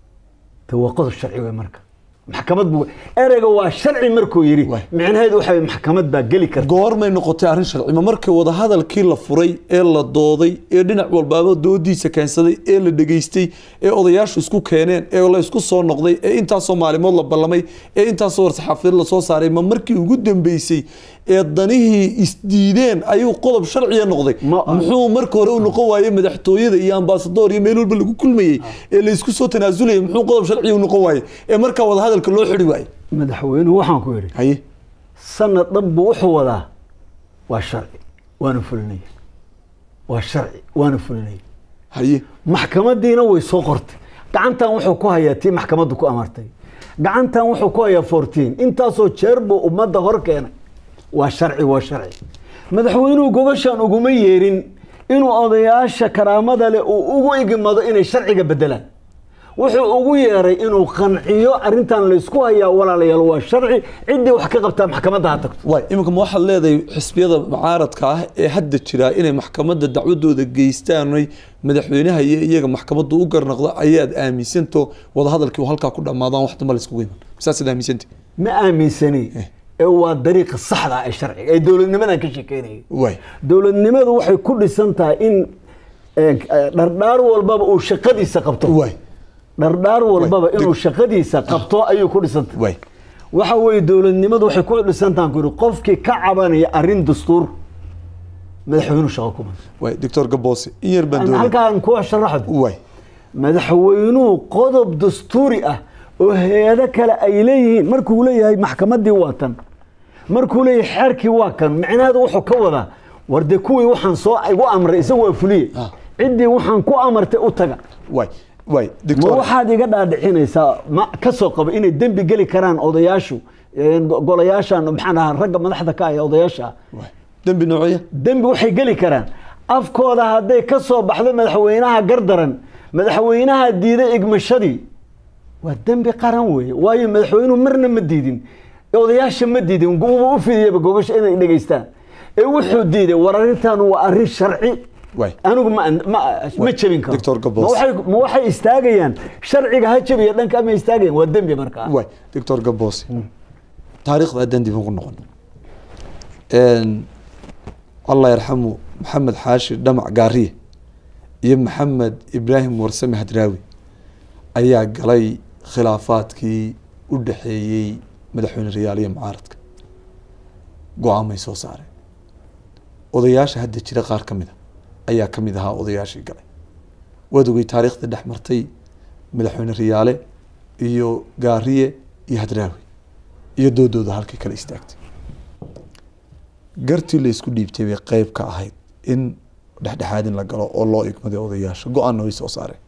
de waa qodob sharci wey marka maxkamad buu ereyga waa sharci markuu yidhi Waay. micnaheedu waxa wey maxkamad baa geli karta goormay noqotay arrin sharci ma markii wadahadalkii la furay ee la dooday ee dhinac walbaaba doodiisa keensaday ee la dhegaystay ee odayaashu isku keeneen ee la isku soo noqday ee intaasoo maalimood la ballamay ee intaasoo warsaxaafiyeed lasoo saaray ma markii ugu dambeysay ee danihii isdiideen ayuu qodob sharciya noqday Ma- muxuu marka hore u noqon waayey madaxtooyada iyo ambasadoor iyo meel walba lagu kulmayey ee la isku soo tanaasulaya muxuu qodob sharciya u noqon waayey ee markaa wadahadalka loo xidhi waayey madaxweynuhu waxaan ku yidhi haye sanad dhan buu wuxuu wadaa waa sharci waana fulinaya waa sharci waana fulinaya haye maxkamadiina way soo qortay gacantan wuxuu ku hayaa tii maxkamaddu ku amartay gacantan wuxuu ku hayaa fourteen intaasoo jeer buu ummadda hor keenay waa sharci waa sharci madaxweynuhu gobashan uguma yeerin inuu odayaasha karaamada leh uu ugu igmado inay sharciga bedelaan wuxuu ugu yeeray inuu qanciyo arrintan laysku hayaa walaalayaal waa sharci ciddii wax ka qabtaa maxkamadda ha tagto waay iminka ma waxaad leedahay xisbiyada mucaaradka ah ee hadda jira inay maxkamadda dacwadooda geystaanay madaxweynaha iyo iyaga maxkamaddu u garnaqdo ayaad aaminsanto wadahadalkii uu halkaa ku dhammaadaan wax damba layskugu iman saasaad aaminsanta ma aaminsani ee waa dariiqa saxda ah ee sharciga ee dowladnimadan ka sheekeynaya waay dowladnimadu waxay ku dhisan tahay in eh, dhardhaar walbaba uu shaqadiisa qabto waay dhardhaar walbaba Way, inuu dig- shaqadiisa qabto ayuu ku dhisantay way waxa weeye dowladnimadu waxay ku dhisantahan kuri qofkii ka cabanaya arrin dastuur madaxweynuhu shaqo kuma way doctor gaboose in yar baan doonay halkaan kuwa sharaxda way madaxweynuhu qodob dastuuri ah oo hay-ado kale ay leeyihiin markuu leeyahay maxkamadii waa tan markuu leeyahay xeerkii waa kan micnaheedu wuxuu ka wadaa war dee kuwii waxaan soo igu amray isagu waa fuliye Ah. ciddii waxaan ku amartay u taga way way ma doctor waxaad iga dhaadhicinaysaa ma ka soo qabo inay dembi geli karaan odayaashu een, go- golayaashan maxaan ahaa ragga madaxda ka ah ee odayaasha ah way dembi noocya dembi waxay geli karaan afkooda hadday ka soo baxdo madaxweynaha gardaran madaxweynaha diiday igmashadii waa dembi qaran weeye waayo madaxweynuhu marna ma diidin odayaasha ma diidin wuuba u fidiyaba gogasha inay dhegaystaan ee wuxuu diiday war arrintan waa arrin sharci way anigu ma ma ma jebin karo Dr. Gabos. ma waxay ma waxay istaagayaan sharciga ha jebiya dhanka ama istaagayaan waa dembi markaa way doctor gaboose taariikhda haddaan dib ugu noqon Een, allah yarxamu maxamed xaashi dhamac gaariye iyo maxamed ibraahim warsame hadraawi ayaa galay khilaafaadkii u dhexeeyey madaxweyne rayaal iyo mucaaradka go-aamay soo saareen odayaasha hadda jira qaar ka mid a ayaa ka mid ahaa odayaashii galay waad ogey taariikhda dhex martay madaxweyne riyaale iyo gaariye iyo hadraawi iyo doodooda halkay kala istaagtay gartii la isku dhiibtay bay qeyb ka ahayd in dhexdhexaad in la galo oo loo igmaday odayaasha go-aanna way soo saareen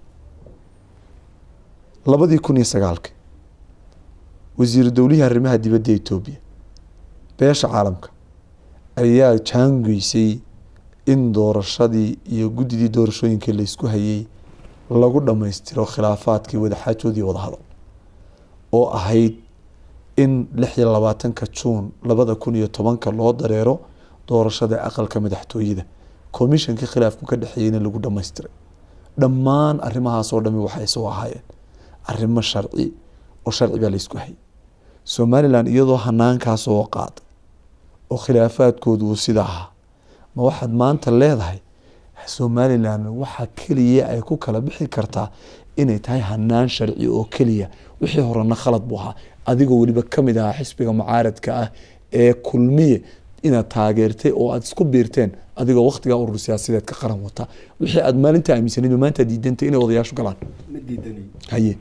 labadii kun iyo sagaalki wasiiru dowlihii arrimaha dibadda etoobiya beesha caalamka ayaa jaangeysay in doorashadii iyo guddidii doorashooyinkii la isku hayay lagu dhammaystiro khilaafaadkii wadaxaajoodii wadahadal oo ahayd in lix iyo labaatanka juun labada kun iyo tobanka loo dareero doorashada aqalka madaxtooyada komishankii khilaafku ka dhexeeyeyna lagu dhammaystiray dhammaan arrimahaas oo dhami waxay soo ahaayeen arrimo sharci oo sharci baa la isku hayay somalilan iyadoo hanaankaas oo qaaday oo khilaafaadkoodu uu sida ahaa ma waxaad maanta leedahay somalilan waxa keliya ay ku kala bixi kartaa inay tahay hanaan sharci oo keliya wixii horena khalad buu ahaa adigoo weliba kamid ahaa xisbiga mucaaradka ah ee kulmiye inaad taageertay oo aad isku biirteen adigoo waktigaa urur siyaasadeed ka qaran wata wixii aad maalinta aaminsaneyd maanta diidantay inay odayaashu galaan ma diidanayo haye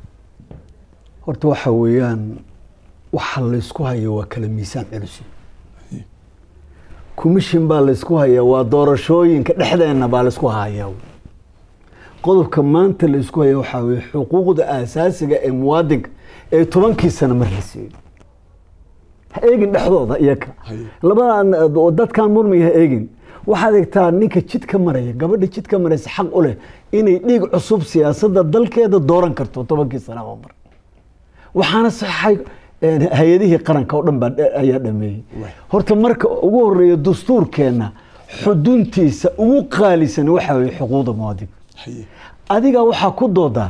horta waxa weeyaan waxa laysku hayo waa kala miisaan culus commission baa laysku hayaa waa doorashooyinka dhexdeena baa laysku hayaa qodobka maanta laysku haya waxaa weye xuquuqda aasaasiga ee muwaadinka ee tobankii sano mar la siiyey ha eegin dhexdooda iyaka Haye. labadan oo dadkan murmiga ha eegin waxaad egtaa ninka jidka maraya gabadha jidka maraysa xaq u leh inay dhiig cusub siyaasadda dalkeeda dooran karto tobankii sanaba mar waxaana saxay een, hay-adihii qaranka oo dhan baa dha- ayaa dhameeyey Waay. horta marka ugu horeeya dastuurkeenna xuduntiisa ugu qaalisan waxaa weye xuquuqda muwaadinka haye adiga waxaa ku doodaa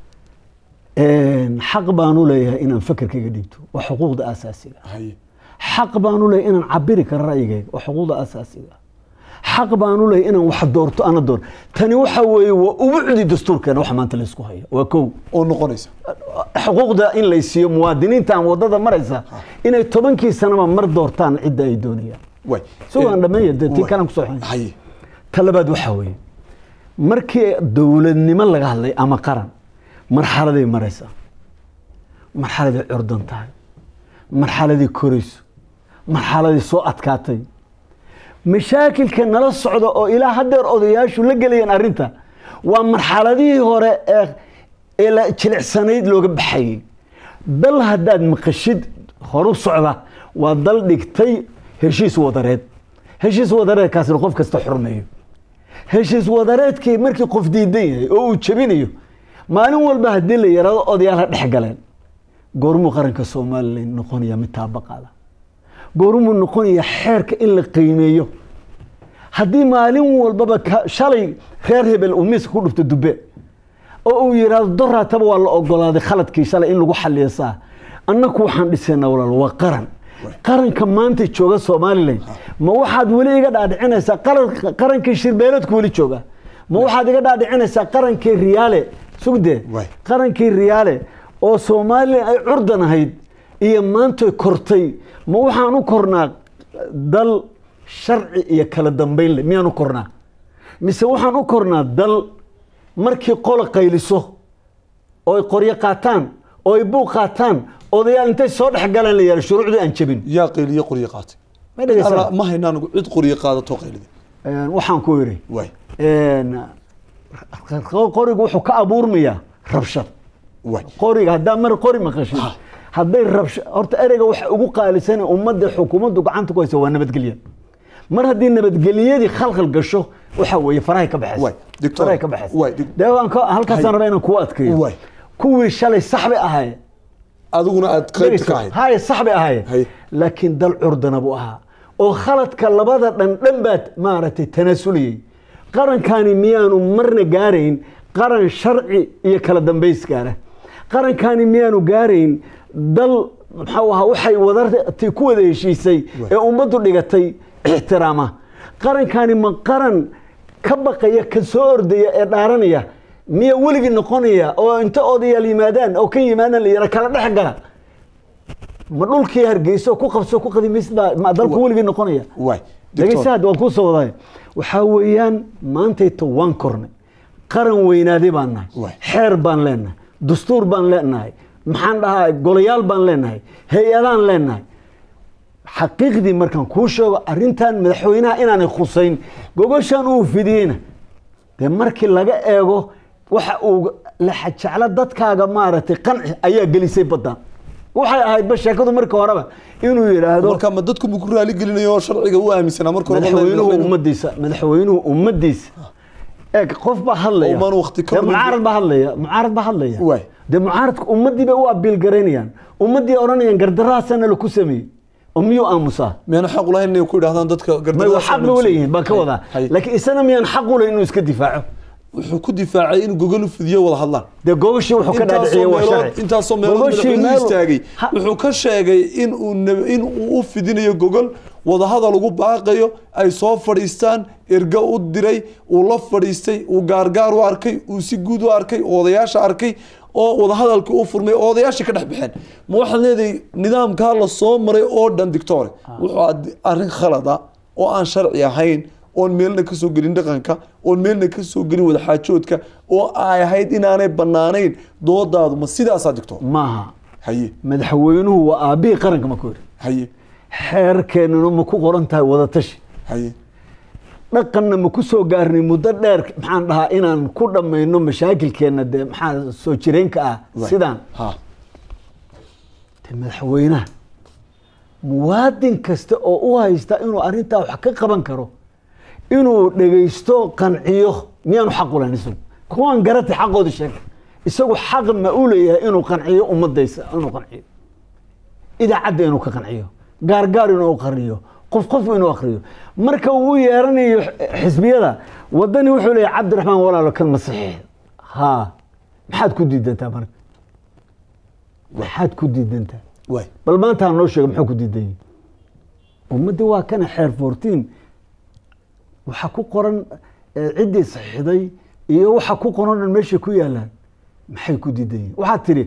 een, xaq baan u leeyahay inaan fakerkayga dhiibto waa xuquuqda asaasiga haye xaq baan u leeyahay inaan cabiri karo ra'yigayga waa xuquuqda asaasiga xaq baan u leeyahay inaan wax doorto ana door tani waxa weeye waa ubucdi dastuurkeena waxa maanta laysku haya waa kow oo noqonaysa xuquuqda in lay siiyo muwaadiniintan wadada maraysa inay tobankii sanaba mar doortaan cidda ay doonayaan way sugaan dhameeya dee tii Waay. kalan kusoo xun haye ta labaad waxaa weeye markii dowladnimo laga hadlay ama qaran marxaladay maraysaa marxaladay curdan tahay marxaladii korayso marxaladii soo adkaatay mashaakilka nala socda oo ilaa haddeer odayaashu la gelayeen arrinta waa marxaladihii hore ee ee la jilicsanayd looga baxayey dal haddaad maqashid horu socda waa dal dhigtay heshiis wadareed heshiis wadareedkaasna qof kasta xurmeeyo heshiis wadareedkii markii qof diidan yahay oo uu jebinayo maalin walba haddii la yaraado odayaal ha dhex galeen goormuu qaranka somalilan noqonaya mid taabaqaada goormuu noqonaya xeerka in la qiimeeyo haddii maalin walbaba ka- shalay reer hebel uu miiska ku dhufto dube oo uu yidhaahdo doraataba waa la ogolaaday khaladkii shalay in lagu xaliyo saa annaku waxaan dhisaynaa walaal waa qaran qaranka maanta jooga somalilan ma waxaad weli iga dhaadhicinaysaa qaran- qarankii shirbeeladku weli jooga ma waxaad iga dhaadhicinaysaa qarankii riyaale sugdee Waay. qarankii riyaale oo soomaaliya ay curdan ahayd iyo maantay kortay ma waxaan u kornaa dal sharci iyo kala dambayn leh miyaan u kornaa mise waxaan u kornaa dal markii qola qayliso oo ay qoryo qaataan oo ay buuq qaataan odayaal intay soo dhex galaan la yaala shuruucdii aan jebin yaa qayliye qoryo qaatay ma dhegeysaa Alla, ma haynaan cid qoryo qaadato qaylida waxaan ku yidhi waay qorigu wuxuu ka abuurmayaa rabshad waay qoriga haddaa mar qori maqashid Ha. hadday rabsha horta ereyga waxa ugu qaalisan ummadda xukuumaddu gacanta ku haysa waa nabadgelya mar haddii nabadgelyadii khalkhal gasho waxa weeye farahay ka baxaysa Waay, doctor. farahay ka baxaysa Waay, doc- dee waan ka halkaasaan Hay. rabaa inaan kuu adkeeyo Waay. kuwii shalay sax bay ahaayeen adiguna aad qaybta ka ahayd haye sax bay ahaayeen Hay. laakiin dal curdana buu ahaa oo khaladka labada dhan dhan baad maaragtay tanaasuliyey qarankani miyaanu marna gaarayn qaran sharci iyo kala dambays gaara qarankani miyaanu gaarayn dal maxuu ahaa waxay wadartii ku wada heshiisay ee ummaddu dhigatay ixtiraama qarankani ma qaran ka baqaya ka soo ordaya ee dhaaranaya miya weligii noqonaya oo inta odayaal yimaadaan oo ka yimaadaan la yara kala dhex gala ma dhulkii hargeyso ku qabso ku qadimaysid baa ma dalku weligii noqonaya waay dhegeysaad waan kuu soo waday waxaa weeyaan maantayto waan kornay qaran weynaaday baan nahay Waay. xeer baan leenahay dastuur baan leenahay maxaan dhahaa golayaal baan leenahay hay-adaan leenahay xaqiiqdii markaan kuu sheego arrintan madaxweynaha inaanay khusayn gogoshan uu fidiyeyna dee markii laga eego waxa uu laxajeclo dadkaaga maaragtay qanci ayaa gelisay baddan waxay ahaydba sheekadu marka horeba inuu yidhaahdo marka ma dadku mu ku raali gelinayo oo sharciga u aaminsanaa marka hore madaxweynuhu ummadiisa madaxweynuhu ummadiisa eeg qof baa hadlaya Oo maan waqti ka dee lumin. mucaarad baa hadlaya mucaarad baa hadlaya Waay. dee mucaaradka ummadii bay u abiil garaynayaan ummadii odhanayaan gardarahaasana laku sameeyey oo miyuu aamusaa miyaan xaq u lahayn inay ku idhahdaan dadka may wa xaq bay uleeyihiin baan ka Hay, wadaa hay. laakiin isana miyaan xaq u leh inuu iska difaaco wuxuu ku difaacay in gogol u fidiyo wada hadlaan dee gogashii wuxuu ka dhaadhiciyey waa sharci intaasoo meelood Gogashii madaxweynuhu meel- istaagay Ha- wuxuu ka sheegay in uu nab- in uu u fidinayo gogol wadahadal ugu baaqayo ay soo fadhiistaan ergo u diray uu la fadhiistay uu gaargaar u arkay uu si guud u arkay oo odayaasha arkay oo wadahadalka u furmay oo odayaasha ka dhex baxeen ma waxaad leedahay nidaamkaa la soo maray oo dhan dictore wuxuu ad- arrin khalada oo aan sharci ahayn oon meelna ka soo gelin dhaqanka oon meelna ka soo gelin wadaxaajoodka oo ay ahayd inaanay bannaanayn doodaadu ma sidaasaa digto maaha haye madaxweynuhu waa aabihii qaranka ma ku yidhi haye xeerkeennuna ma ku qoran tahay wadatashi haye dhaqanna ma ku soo gaarnay muddo dheer maxaan dhahaa inaan ku dhammayno mashaakilkeenna dee maxaa soo jireenka ah sidaan ha dee madaxweynaha muwaadin kasta oo u haysta inuu arrintaa wax ka qaban karo inuu dhegaysto qanciyo miyaanu xaq u lahayn isagu kuwaan garata xaqooda sheega isagu xaq ma u leeyahay inuu qanciyo ummadaysa inuu qanciyo idaacadda inuu ka qanciyo gaargaar inuu qanciyo qof qof inuu akriyo marka uu u yeeranayo xisbiyada wadani wuxuu leeyahay cabdiraxmaan walaalo kan masixiix ha maxaad ku diidantaa marka maxaad ku diidantaa waay bal maanta ha noo sheega muxuu ku diidan yahay ummaddi waa kana xeer fourteen waxaa ku qoran eh, ciddii saxiixday iyo waxa ku qoran dhan meeshay ku yaalaan maxay ku diidan yihiin waxaad tidhi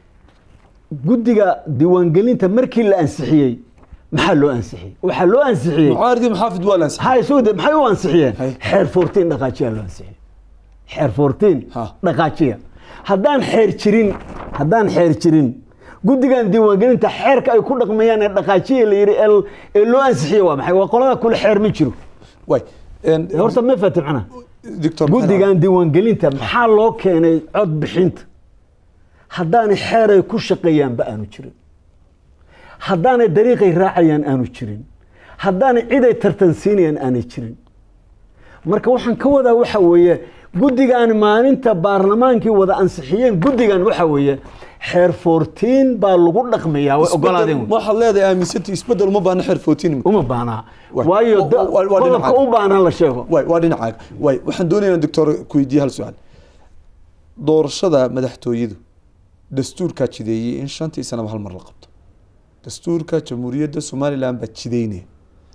guddiga diiwaangelinta markii la ansixiyey maxaa loo ansixiyey waxaa loo ansixiyey mucaaridii maxaafid waa laansi hay sugde maxay u ansixiyeen Hay. xeer fourteen dhaqaajiya loo ansixiyey xeer fourteen Ha. dhaqaajiya haddaan xeer jirin haddaan xeer jirin guddigan diiwaangelinta xeerka ay ku dhaqmayaan ee dhaqaajiya la yidhi ee- ee loo ansixiyey waa maxay waa qolada kule xeer ma jiro waay Ee, horta ma fatim macnaha doctor guddigan diiwaangelinta maxaa loo keenay cod bixinta haddaanay xeeray ku shaqeeyaanba aanu jirin haddaanay dariiqay raacayaan aanu jirin haddaanay ciday tartansiinayaan aanay jirin marka waxaan ka wadaa waxa weeye guddigan maalinta baarlamaankii wada ansixiyeen guddigan waxa weeye xeer fourteen baa lagu dhaqmayaa way ogolaadeen wey. waxaad leedahay aaminsantii isbedel uma baahna xeer footiin uma baanaa Waay. waayo Wa- da- wa- waa qodobka dhinaca. u baanaa la sheego waay waa dhinacaaga waay waxaan doonayaa doctor ku weydiiye hal su-aal doorashada madaxtooyadu dastuurkaa jideeyey in shantii sanaba hal mar la qabto dastuurka jamhuuriyadda somalilan baa jideynaya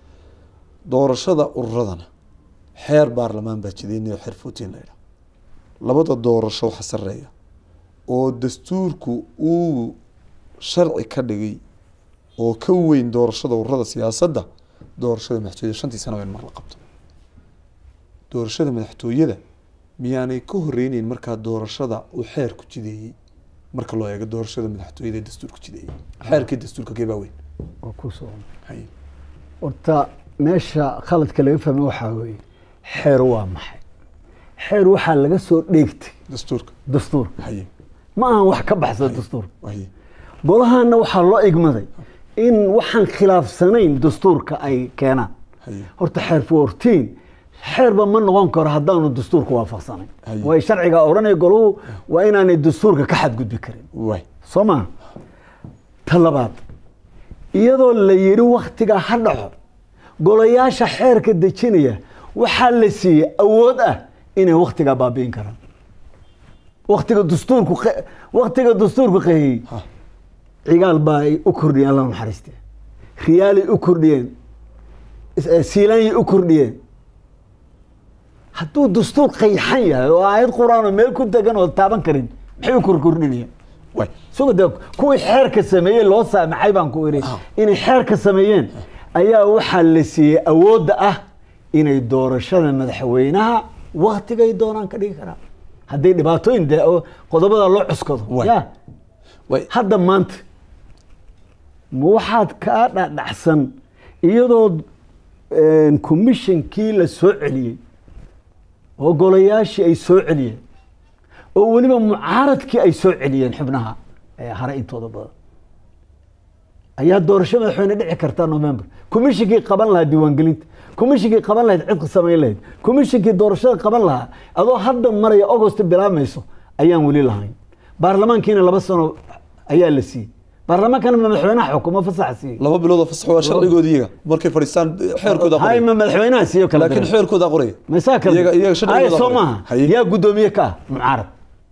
doorashada ururadana xeer baarlamaan baa jideynaya oo xeer footiin la yidhaha labada doorasho waxa sareeya oo dastuurku uu sharci ka dhigay oo ka weyn doorashada ururada siyaasadda doorashada madaxtooyada shantii sano waa in mar la qabto doorashada madaxtooyada miyaanay ka horeyneyn markaa doorashada uu xeerku jideeyey marka loo eego doorashada madaxtooyada ee dastuurku jideeyey xeerkii dastuurka kee baa weyn oo ku soo Haye. horta meesha khaladka laga fahmay waxaa weeye xeer waa maxay xeer waxaa laga soo dheegtay dastuurka dastuurka haye ma ahan wax ka baxsan dastuurka haye golahaana waxaa loo igmaday in waxaan khilaafsanayn dastuurka ay keenaan haye horta xeer fourteen xeerba ma noqon karo haddaanu dastuurka waafaqsanayn Haye. way sharciga odhanaya goluhu waa inaanay dastuurka ka xadgudbi karin waay soo maa ta labaad iyadoo la yidhi wakhtigaa ha dhaco golayaasha xeerka dejinaya waxaa la siiyey awood ah inay wakhtigaa baabi'in karaan wakhtiga dastuurku qe- wakhtiga dastuurku qeeyey ha cigaal baa ay u kordhiyeen alla naxariiste riyaalay u kordhiyeen is- eh, siilaanyay u kordhiyeen hadduu dastuur qayxan yahay oo aayad qur-aan oo meel ku degan oo taaban karin maxay u korkordhinayaan waay suga de kuwii xeerka sameeyey loo saamaxay baan ku idhi Ah. inay xeerka sameeyeen ayaa waxaa la siiyey awoodda ah inay doorashada madaxweynaha waktigay doonaan ka dhigi karaan hadday dhibaatooyin de oo qodobada loo cuskado Waay. ya waay hadda maanta ma waxaad kaa dhadhacsan iyadoo commissionkii la soo celiyey oo golayaashii ay soo celiyeen oo weliba mucaaradkii ay soo celiyeen xubnaha ee hare intooda badan ayaa doorasho madaxweyne dhici karta november commissionkii qaban lahaa diiwaangelinta commissionkii qaban lahayd cidka samayn lahayd commissionkii doorashada qaban lahaa adoo hadda maraya august bilaabmayso ayaan weli lahayn baarlamaankiina laba sano ayaa la siiyey baarlamaankana ma madaxweynaha xukumo fasaxa siiyey laba bilood oo fasax waa sharcigooda iyaga markay fadhiistaan xeerkooda hay qoraya ma madaxweynaha siiyo kala laakiin diray. xeerkooda qoraya maysaa kala iyaga- diray. iyaga sharcigooda Hay, soo qoray. maaha Haye. yaa guddoomiye ka ah mucaarad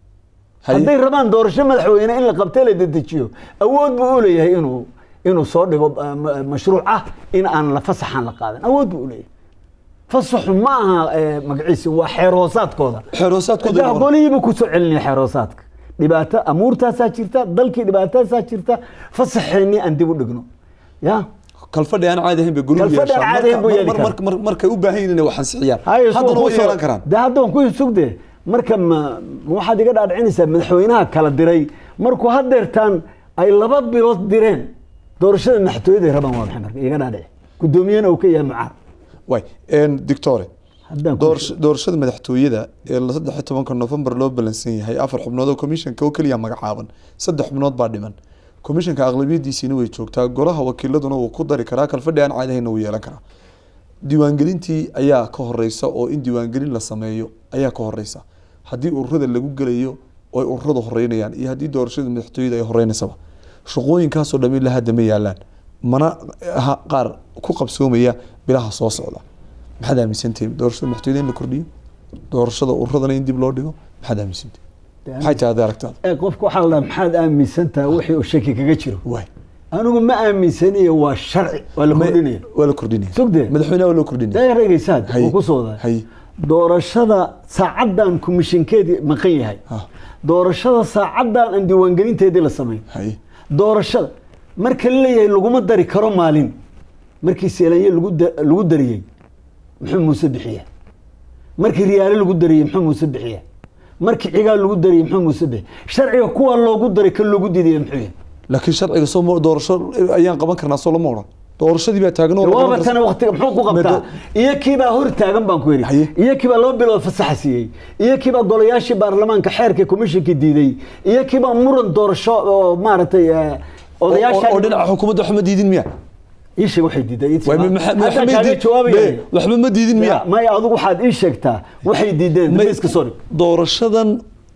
Haye. hadday rabaan doorasho madaxweyne in la qabtee la dedejiyo awood buu u leeyahay inuu inuu soo dhigo uh, ma- mashruuc ah in aan la fasaxan la qaadan awood buu u leeyahay fasaxu ma aha eh, magaciisi waa xeer hoosaadkooda xeer hoosaadkooda Daa qoray. golihiiba ku soo celinaya xeer hoosaadka dhibaato amuurtaasaa jirta dalkii dhibaatadaasaa jirta fasaxeennii aan dib u dhigno ya kalfadhi aan caadi ahayn bay guluhu Kalfadhi aan yeeshaan. caadi ahayn buu Marka- yeeli mar- mar- mar- markay u baahan yihiin inay wax ansixiyaan haye haddana way yeelan karaan de hadda waan ku sugde marka ma ma waxaad iga dhaadhicinaysaa madaxweynaha kala diray markuu hadeertaan ay laba bilood direen doorashada madaxtooyaday rabaan waa maxay marka iga dhaadhici guddoomiyena uu ka yahay mucaar waay dictore haddaan ku doorasho- doorashada madaxtooyada ee la saddex iyo tobanka november loo balansan yahay afar xubnood oo commissionka oo keliya magacaaban saddex xubnood baa dhiman commissionka aqlabiyadiisiina way joogtaa golaha wakiiladuna wuu ku dari karaa kalfadhi aan caadi ahaynna wuu yeelan karaa diiwaangelintii ayaa ka horeysa oo in diiwaangelin la sameeyo ayaa ka horeysa haddii ururada lagu gelayo oo ay ururada horeynayaan iyo haddii doorashada madaxtooyada ay horeynaysaba shaqooyinkaasoo dham ilaa hadda ma yaalaan mana aha qaar ku qabsoomaya bilaha soo socda maxaad aaminsantihiin doorashada madaxtooyada in la kordhiyo doorashada ururadana in dib loo dhigo maxaad aaminsantihiin maxay tahay hadda aragtaada ee qofka waxaa la dhaha maxaad aaminsan tahay wixii uu shaki kaga jiro waay anigu ma aaminsaniyo waa sharci waa la kordhinaya waa la kordhinaya sugde madaxweynaha waa loo kordhinaya dee dhegeysaad Haye. uu ku soo wadaa Haye. doorashada saacaddan komishinkeedii maqan yahay Ha. doorashada saacaddan aan diiwaangelinteedii la samayn haye doorashada marka la leeyahay laguma dari karo maalin markii seelanye lagu da- lagu dariyey muxuu muuse bixiya markii riyaale lagu dariyey muxuu muuse bixiya markii cigaal lagu dariyey muxuu muuse bixiya sharciga kuwa loogu daray kan loogu diidaya muxuu yahay laakiin sharciga soo ma- doorasho ayaan qaban karnaa soo lama odhan doorashadii baa taagan oo la qaban waaba karsa- tana waqtiga muxuu ku qabtaa Mado- iyo kiibaa hor taagan baan ku Haye. yidhi iyo kiibaa laba bilood fasaxa siiyey iyo kiibaa golayaashii baarlamaanka xeerka komishinka diiday iyo kiibaa muran doorasho oo maaragtay eh, oo- oo odayaasha oo dhinaca xukuumadda waxba ma diidin miya ii sheeg waxay diiday ii Waay, sheeg. ma- ma- ma- Haddaan ma- kaaga ma- jawaabayay. ma- waxba ma diidin miya Ya, maya adigu waxaad ii sheegtaa waxay diideen Ma- miska soo dhig doorashadan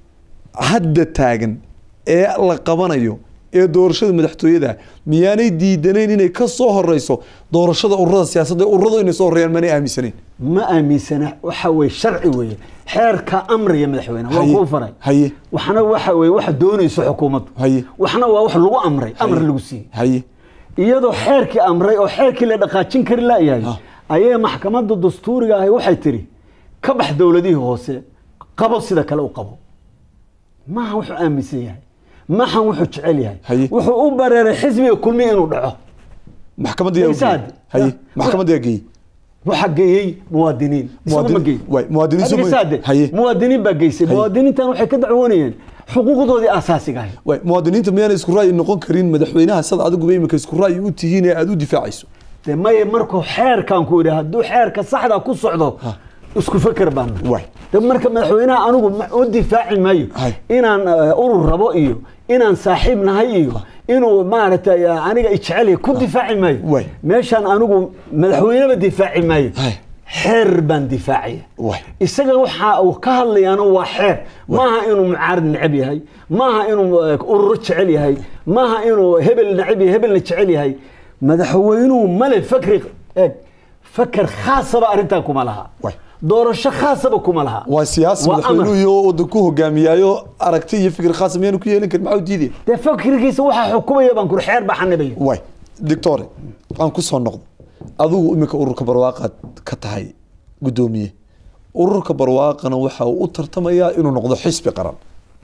hadda taagan ee la qabanayo ee doorashada madaxtooyada miyaanay diidanayn inay ka soo horeyso doorashada ururada siyaasadda ee ururadu inay soo horeeyaan maanay aaminsanayn ma aaminsana waxa weye sharci weeye xeerka amriya madaxweyne waa Haye. kuu faray Haye. waxna waxa weye waxa doonayso xukuumaddu Haye. waxna waa wax lagu amray amar lagu siiyey haye iyadoo xeerkii amray oo xeerkii la dhaqaajin kari laayahay Ha. ayay maxkamadda dastuuriga ahi waxay tiri ka bax dowladihii hoose qabo sida kale u qabo maaha wuxuu aaminsan yahay maahan wuxuu jecel yahay Haye. wuxuu u bareeray xisbiga kulmi inuu dhaco maxkamadda yaa Isaad. geeyey haye maxkamadda yaa geeyey waxaa geeyey muwaadiniin isagu ma Muwaadiniin- geey waay, muwaadiniin Adiga soo ma- saade, haye. muwaadiniin baa geysay Haye. muwaadiniintan waxay ka dacwoonayeen xuquuqdoodii asaasiga ahayd waay muwaadiniinta miyaana isku ra'yi noqon karin madaxweynaha sad adiguba imika isku ra'yi u tihiin ee aada u difaacayso de maye markuu xeerkan ku yidhi hadduu xeerka saxda ku socdo isku feker baana Waay. de marka madaxweynaha anigu ma- u difaaci maayo Hay. inaan eh, urur rabo iyo inaan saaxiib nahay iyo inuu maaragtay eh, aniga ijecel yahay ku difaaci maayo Waay. meeshaan anigu madaxweyneba difaaci maayo Hay. xeer baan difaacaya Waay. isaga waxa uu ka hadlayaana waa xeer maaha inuu mucaarad necab yahay maaha inuu eh, ururo jecel yahay maaha inuu hebel necab yahay hebelna jecel yahay madaxweynuhu male fakri eeg fakar khaasaba arrintaa kuma laha Waay. doorasho khaasaba kuma laha waa siyaasi Waa madaxweynuhu amar. iyo waddan ku hogaamiyaayo aragti iyo fikir khaasa miyaanu ku yeelin karin maxaa u diidaya dee fakrigiisa waxaa xukumaya baan kuri xeer baa xanibaya waay doctore waxaan ku soo noqdo adigu iminka ururka barwaaqaad ka tahay guddoomiye ururka barwaaqana waxa uu u tartamayaa inuu noqdo xisbi qaran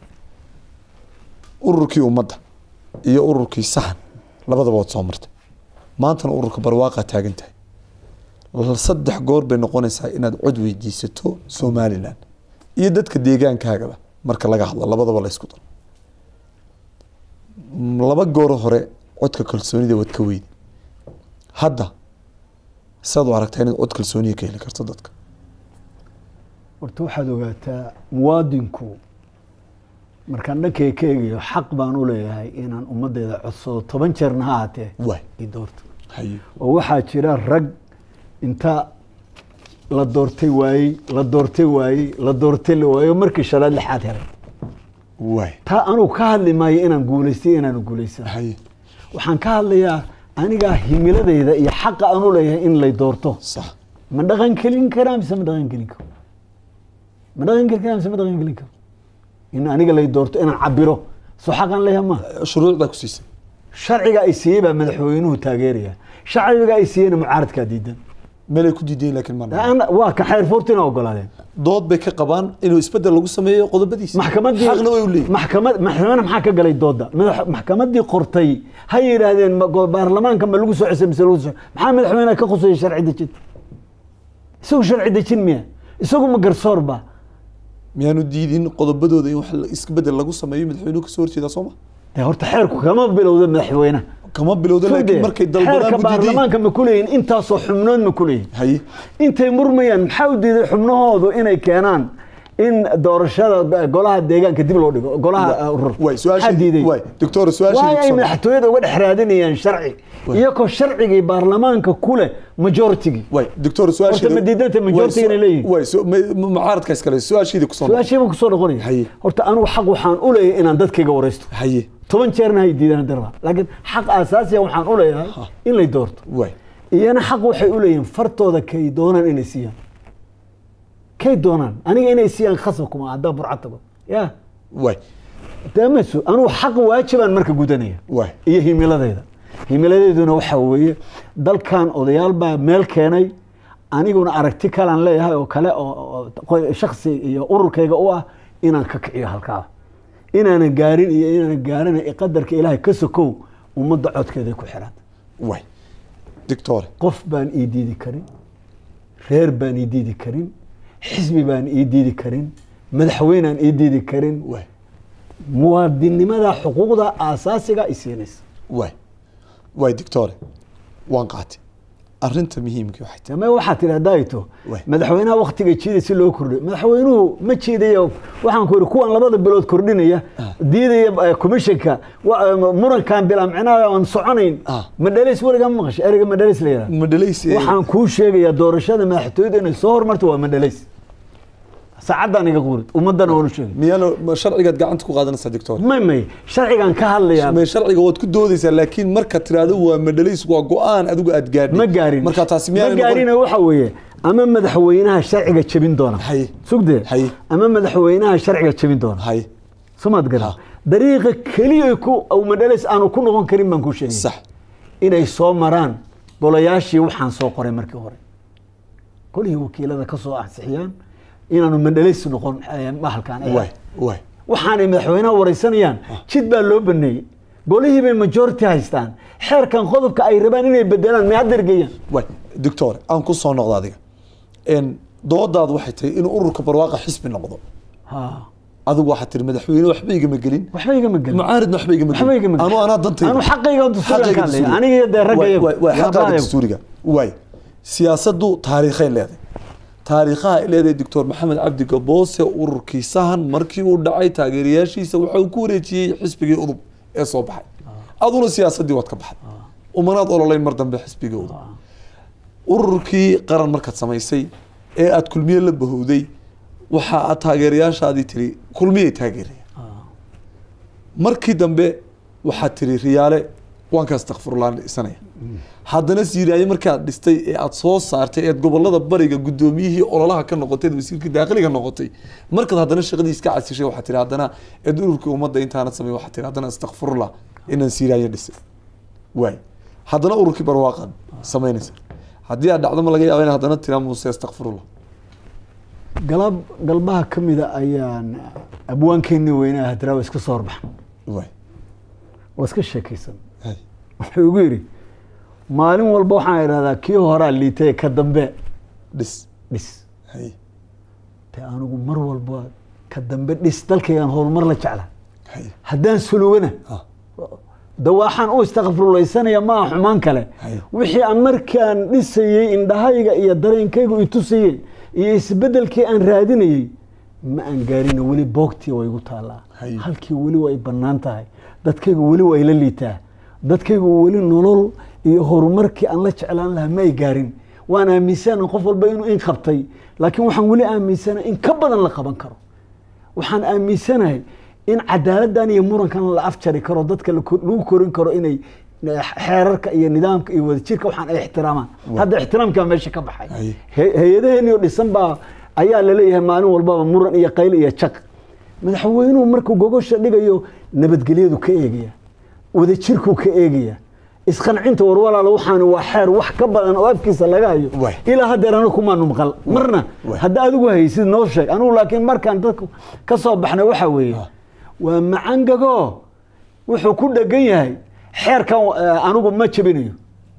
ururkii ummadda iyo ururkii sahan labadaba waad soo martay maantana ururka barwaaqa taagan tahay saddex goor bay noqonaysaa inaad cod weydiisato somalilan iyo dadka deegaankaagaba marka laga hadlo labadaba la isku daro laba goor hore codka kalsoonida waad ka weydi hadda saad u aragtaa inaad cod kalsooniya ka heli karto dadka horta waxaad ogaataa muwaadinku markaan dhankayga ka eegayo xaq baan u leeyahay inaan ummaddeeda codsado toban jeerna ha ahaatee waay i doorto haye oo waxaa jira rag inta la doortay waayey la doortay waayey la doortay la waayo markii shalaad lixaad helay waay taa anugu ka hadli maayo inaan guulaystay inaanu guulaysan haye waxaan ka hadlayaa anigaa himiladayda iyo xaqa aan u leeyahay in lay doorto sax ma dhaqan kelin karaa mise ma dhaqan kelin karo ma dhaqan kelin karaa mise ma dhaqan kelin karo in aniga lay doorto inaan cabiro soo xaqaan leeyahay ma shuruucdaa ku siisay sharciga ay siiyey baa madaxweynuhu taageeraya sharciga ay siiyeyna mucaaradkaa diidan meelay ku diidayin laakiin ma Aan- waa ka xeer foortina ogolaadeen dood bay ka qabaan inuu isbedel lagu sameeyo qodobadiisa maxkamadii xaqna way u leeyihin maxkamad maxkamada maxaa ka galay dooda madax maxkamadii qortay ha yidhaahdeen ma- go- baarlamaanka ma lagu soo cesay mise lagu soo maxaa madaxweynaha ka khusaya sharci dejin isagu sharci dejin miya isagu ma garsoor ba miyaanu diidin qodobadooda in wax la- isbedel lagu sameeyo madaxweynuhu kasoo horjeedaa sooma dee horta xeerku kama bilowda madaxweynaha kama bilowda laakiin markay dalbadaan xeerka bu diidayin baarlamaanka ma kuleeyihin intaasoo xubnood ma kuleeyihin haye intay murmayaan maxaa u diiday xubnahoodu inay keenaan in doorashada golaha deegaanka dib loo dhigo golaha uh, urur waay maxaa su-aashii diiday waay doctor su-aashii waay ay madaxtooyada uga dhex raadinayaan sharci iyagoo sharcigii baarlamaanka ku leh majoritigii waay doctor su-aashii Horta ma diidanta majority inay leeyihiin? waay su- ma- ma- mucaaradka iskale su-aashiida kusoo noqo. su-aashii buu kusoo noqonaya Haye. horta anigu xaq waxaan u leeyahay inaan dadkayga waraysto haye toban jeerna hay diidaan darba laakiin xaq aasaasiya waxaan u leeyahay in lay doorto waay iyana xaq waxay u leeyihiin fartooda kay doonaan inay siiyaan kay doonaan aniga inay siiyaan khasab kuma haddaan burca tago ya waay damaso anugu xaq waajibaan marka gudanaya waay iyo himiladeyda himiladeeduna waxaa weeye dalkan odayaal baa meel keenay aniguna aragti kalaan leeyahay oo kale oo oo qo- shaksi iyo ururkayga u ah inaan ka kiciyo halkaa inaanan gaarin iyo inaanan gaarin qadarka ilaahay ka sokow ummadda codkeeday ku xiran waay doctor qof baan ii diidi karin reer baan ii diidi karin xisbi baan ii diidi karin madaxweynaan ii diidi karin waay muwaadinnimada xuquuqda aasaasiga i siinaysa waay waay doctor waan qaatay arrinta muhiimka waxay tahay ama waxaa tidhi haddaayto Waay. madaxweynaha waktiga jiida si loo kordhiyo madaxweynuhu ma jiidayo waxaan ku yidhi kuwan labada bilood kordhinaya diidaya eh, commissionka wa- eh, murankan bilaa micnaha aan soconayn Ah. madhalays weligaa ma maqashay ereyga madhalays la yidhaha ma dhalayse waxaan kuu sheegayaa doorashada madaxtooyada inay soo hormarto waa madhalays saacaddaan iga qurid ummaddana waanu sheegay miyaana ma sharcigaad gacanta ku qaadanaysaa doctor may may sharcigan ka hadlayaa ma sharciga waad ku doodaysaa laakiin marka tiraahdo waa madhalays waa go-aan adigu aad gaadhay ma gaarin marka taasi ma miyaana gaarina waxa weeye ama madaxweynaha sharciga jebin doona Haye. sugdee Haye. ama madaxweynaha sharciga jebin doona haye somaad garan Ha. dariiqa keliya ku aw madhalays aanu ku noqon karin baan ku sheegay sax inay soo maraan golayaashii waxaan soo qoray markii hore golihii wakiilada ka soo ansixiyaan inaanu mandhalis noqon eh, mahalkan eh. waay waay waxaanay madaxweynaha wareysanayaan jid baa loo baneeyey golihii bay majority haystaan xeerkan qodobka ay rabaan inay bedelaan may hadda ergeyaan waay doctor aan ku soo noqdo adiga En, doodaadu waxay tahay inuu ururka barwaaqa xisbi noqdo Ha. adigu waxaad tiri madaxweyne waxba igama gelin waxba igama gelin mucaaridna waxba igama waxba igama gelin anu anaa dantayda anu xaqayga dastuuriga Xaqayga ka hadlaya dastuuriga. aniga iyo dee Waay, raggayagu waay, waay, xaqaaga dastuuriga waay siyaasaddu taariikhay leedahay taariikhaha ay leedahay doctor maxamed cabdi gaboose ururkii sahan markii uu dhacay taageerayaashiisa waxa uu ku wareejiyey xisbigii udub ee soo baxay aduna siyaasaddii waad ka baxday umanaad ololeyn mar dambe xisbigii udub ururkii qaran markaad samaysay ee aad kulmiye la bahowday waxa aad taageerayaashaadii tiri kulmiyay taageeraya markii dambe waxaad tiri riyaale waan ka astakfirullah dhisanaya haddana siiraaye markaad dhistay ee aad soo saartay eed gobolada bariga guddoomiyihii ololaha ka noqotay wasiirkii daaqiliga noqotay markaad haddana shaqadii iska casishay waxaad tiri haddana eed ururkii ummadda intaanad samey waxaad tiri haddana astakfirullah inaan siiraaye dhisay waay haddana ururkii barwaaqaad samaynaysa haddii aad dhacdo ma laga yaaba in haddana tiraa muuse astakfirullah galab galbaha ka mida ayaan abwaankeeni weynaa hadraawa iska soo horbaxan waay waa iska sheekaysan hay wuxuu igu yidhi maalin walba waxaan idhahdaa kii horaa liitay ka dambe dhis dhis hay te anigu mar walba ka dambe dhis dalkaygaan horumar la jecla hay haddaan sulugana ah de waxaan u istakfiruleysanaya ma aha xumaan kale Haye. wixii aan markaan dhisayey indhahayga iyo dareenkaygu itusayey iyo isbedelkii aan raadinayey ma aan gaarina weli boogtii way igu taallaa Haye. halkii weli way bannaan tahay dadkaygu weli way la liitaa dadkaygu weli nolol iyo horumarkii aan la jeclaan lahaa ma ay gaarin waan aaminsana qof walba inuu in qabtay laakiin waxaan weli aaminsana in ka badan la qaban karo waxaan aaminsanahay in cadaaladdan iyo murankan la afjari karo dadka la ko- lagu korin karo inay xeerarka iyo nidaamka iyo wadajirka waxaan ay ixtiraamaan hadda ixtiraamkaa meesha ka baxay Haye. He- hay-adaheeni oo dhisan baa ayaa laleeyahay maalin walbaba muran iyo qayl iyo jaq madaxweynuhu markuu gogosha dhigayo nabadgelyadu ka eegaya wadajirkuu ka eegaya isqancinta warwalaalo waxaan waa xeer wax ka badan oo afkiisa laga hayo Waay. ilaa haddeer anigu kumaanu maqal marna Waay. hadda adigu haysid noo sheeg anigu laakiin markaan dadku ka soo baxnay waxa weeye Ah. waa macangago wuxuu ku dhegan yahay xeerkan eh, anigu ma jebinayo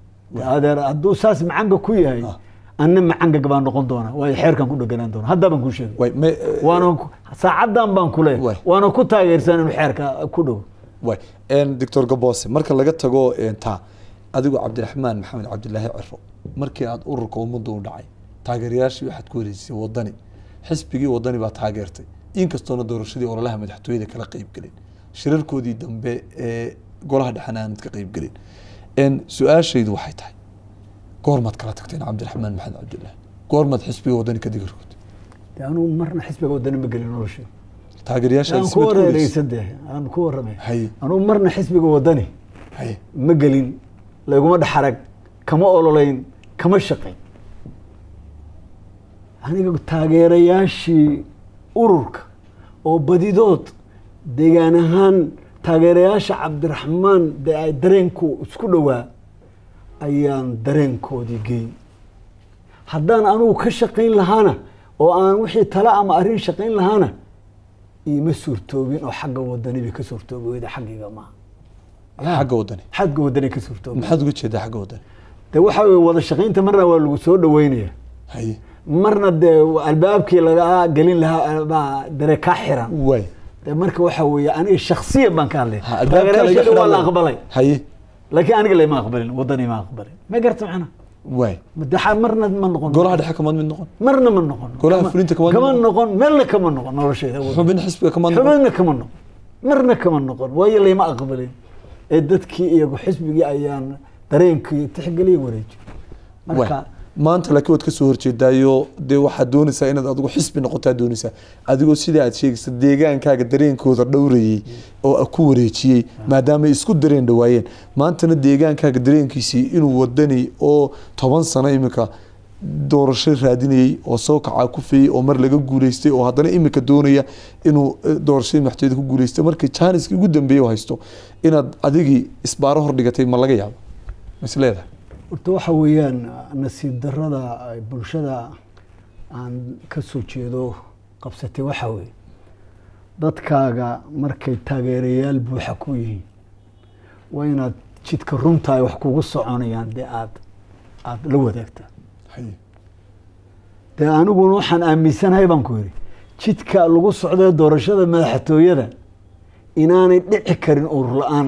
adeer hadduu saas macanga ku yahay Ah. anna macangag baan noqon doonaa waayo xeerkan ku dheganaan doona hadda baan kuu sheegay waay me waana ku- saacadan baan ku Waay. leeyahay waana ku taageersan inuu xeerka ku dhow waay doctor gaboose marka laga tago een, taa adigu cabdiraxmaan maxamed cabdilaahi ciro markii aad ururka ummadda u dhacay taageerayaashii waxaad ku wareejisay wadani xisbigii wadani baa taageertay inkastoona doorashadii ololaha madaxtooyada kala qeybgelin shirarkoodii dambe ee golaha dhexena aanad ka qeybgelin Een, su-aashaydu waxay tahay goormaad kala tagteen cabdiraxmaan maxamed cabdilaahi goormaad xisbiga wadani ka digirkood dee anigu marna xisbiga wadani ma gelin nolosha taageerayaashaad aan ku ismid ku wareejisay wareereysan dee aan ku warramay Haye. anigu marna xisbiga wadani haye ma gelin laguma dhexarag kama ololeyn kama shaqayn aniga taageerayaashii ururka oo badidood deegaan ahaan taageerayaasha cabdiraxmaan dee ay dareenku isku dhowaa ayaan dareenkoodii geyn haddaan anigu ka shaqayn lahaana oo aan wixii tala ama arrin shaqayn lahaana iima suurtoobin oo xagga wadani bay ka suurtoobi weyda xaggayga maaha xagga wadani xagga wadani ka suurtoobi maxaad uga jeedaa xagga wadani de waxa weye wada shaqaynta marna waa lagu soo dhaweynaya haye marna dee albaabkii laga gelin lahaa baa dare ka xiran waay de marka waxa weeye aniga shaksiyan baan ka hadlay Ha, albaabka laga taageerayaashayda waa la xidhan aqbalay haye laakiin aniga lama aqbalin wadani ma aqbalin ma garta macna waay madaxa marna ma noqon golaha dhexe kamaad mid noqon marna ma noqon Golaha Kama- fulinta kama kama noqon. noqon meelna kama noqon noloshayda xubin xisbiga kamaad noqon xubinna kama noqon marna kama noqon waayo layma aqbalin ee dadkii iyagu xisbigii ayaan dareenkii tixgeliya wareeji marka Waay. maanta laakiin waad kasoo horjeedaayo dee waxaad doonaysaa inaad adigu xisbi noqotaa doonaysaa adigoo sida aad sheegaysa deegaankaaga dareenkooda dhowrayey oo ku wareejiyey maadaama ay isku dareen dhawaayeen maantana deegaankaaga dareenkiisii inuu wadani oo toban sano iminka doorasho raadinayey oo soo kacaa ku feeyey oo mar laga guuleystay oo haddana iminka doonaya inuu eh, doorashadii madaxtooyada ku guuleystay markii jaaniskii ugu dambeeyey oo haysto inaad adigii isbaaro hordhigatay ma laga yaabo ma is leedahay horta waxa weeyaan nasiib darada ay bulshada aan ka soo jeedo qabsatay waxaa weeye dadkaaga markay taageerayaal buuxa ku yihiin waa inaad jidka runta ay wax kugu soconayaan dee aad aada la wadaagtaa haye dee aniguna waxaan aaminsanahay baan ku yidhi jidka lagu socdee doorashada madaxtooyada inaanay dhici karin urur la-aan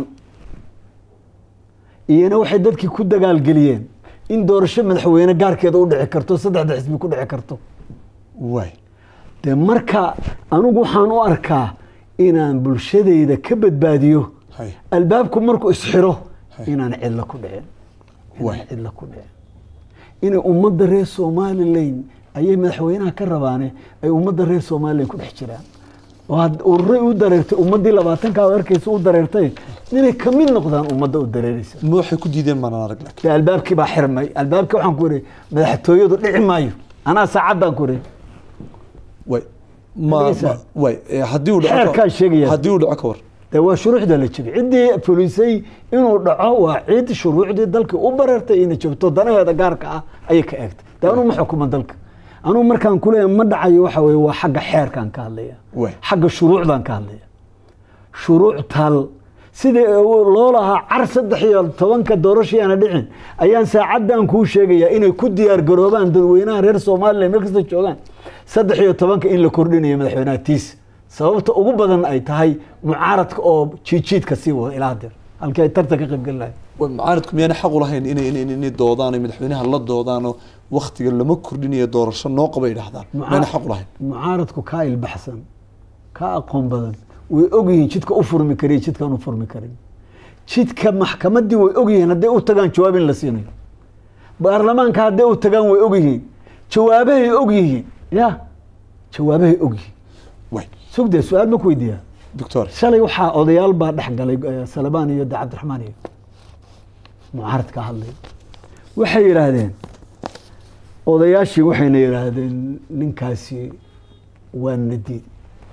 iyana waxay dadkii ku dagaalgeliyeen in doorasho madaxweyne gaarkeeda u dhici karto saddexda xisbi ku dhici karto waay dee marka anigu waxaan u arkaa inaan bulshadayda ka badbaadiyo haye albaabku markuu isxiro Hay. inaan cidlo ku dhicin Waay. inaan cidlo ku dhicin inay ummadda reer somalilan ayay madaxweynaha ka rabaane ay ummadda reer somalilan ku dhex jiraan oo had ururay u dareertay ummaddii labaatankaa arkaysa u dareertay inay ka mid noqdaan ummadda u dareeraysa ma waxay ku diideen maanaan arag laakiin dee albaabkii baa xirmay albaabkii waxaan ku ihi madaxtooyadu dhici maayo anaa saacaddaan ku ihi waay ma Dhegeysa. ma- waay eh, haddii uu dhaco Xeerkaa sheegaya. haddii uu dhaco ka war dee waa shuruucda la jebiyey ciddii fulisay inuu dhaco waa cid shuruucdii dalkii u bareertay inay jabto danaheeda gaarka ah ayay ka eegtay dee anuu ma xukuma dalka anuu markaan kuleeyahay ma dhacayo waxa weye waa xagga xeerkaan ka hadlaya Waay. xagga shuruucdaan ka hadlaya shuruuc tal sidii loo lahaa car saddex iyo tobanka doorashayaana dhicin ayaan saacaddan kuu sheegayaa inay ku diyaar garoobaan dadweynaha reer somalilan meel kasta joogaan saddex iyo tobanka in la kordhinayo madaxweynaha tiis sababta ugu badan ay tahay mucaaradka oo jiijiidka sii wada ilaa hadeer halkii ay tartan ka qayb geli lahayd Waay, mucaaradku miyaana xaq u lahayn inay inay inay- inay doodaan ay madaxweynaha la doodaanoo waktiga lama kordhinayo doorasho noo qabay dhahdaan miyaana xaq u lahayn mucaaradku kaa ilbaxsan kaa aqoon badan way ogyihiin jidka u furmi kariyo jidkaan u furmi karin jidka maxkamaddii way ogyihiin hadday u tagaan jawaab in la siinayo baarlamaanka hadday u tagaan way ogyihiin jawaabahay ogyihiin ya jawaabahay ogyihiin waay sugdee su-aal ma ku weydiiyaa doctor shalay waxaa odayaal baa dhex galay eh, salabaan iyo de cabdiraxmaan iyo mucaaradka hadlay waxay yidhaahdeen odayaashii waxayna yidhaahdeen ninkaasi waa nadiid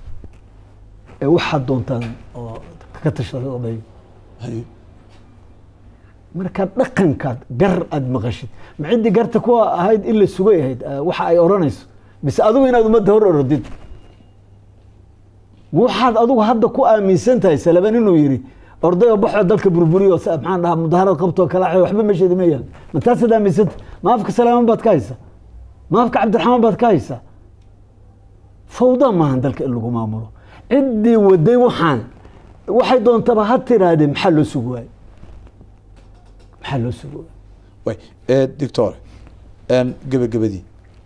ee waxaad doontaan oo ka tashada oday haye markaad dhaqankaad gar aada maqashid ma ciddii garta kuwa ahayd in la sugay ahayd eh, waxa ay odhanayso mise adigu inaad ummadda hor orodid waxaad adigu hadda ku aaminsan tahay salaban inuu yidhi orday oo baxoo dalka burburiyo sa- maxaan dhahaa mudaharad qabtoo kala xeyo waxba meesheedi ma yaal ma taasaad aaminsanta ma afka salaaman baad ka haysa ma afka cabdiraxmaan baad ka haysa fawda maahan dalka in lagu maamulo ciddii waday waxaan waxay doontaba ha tirahdee maxaa loo sugi waaye maxaa loo sugi waaye waay eh, doctor een, gebagabadii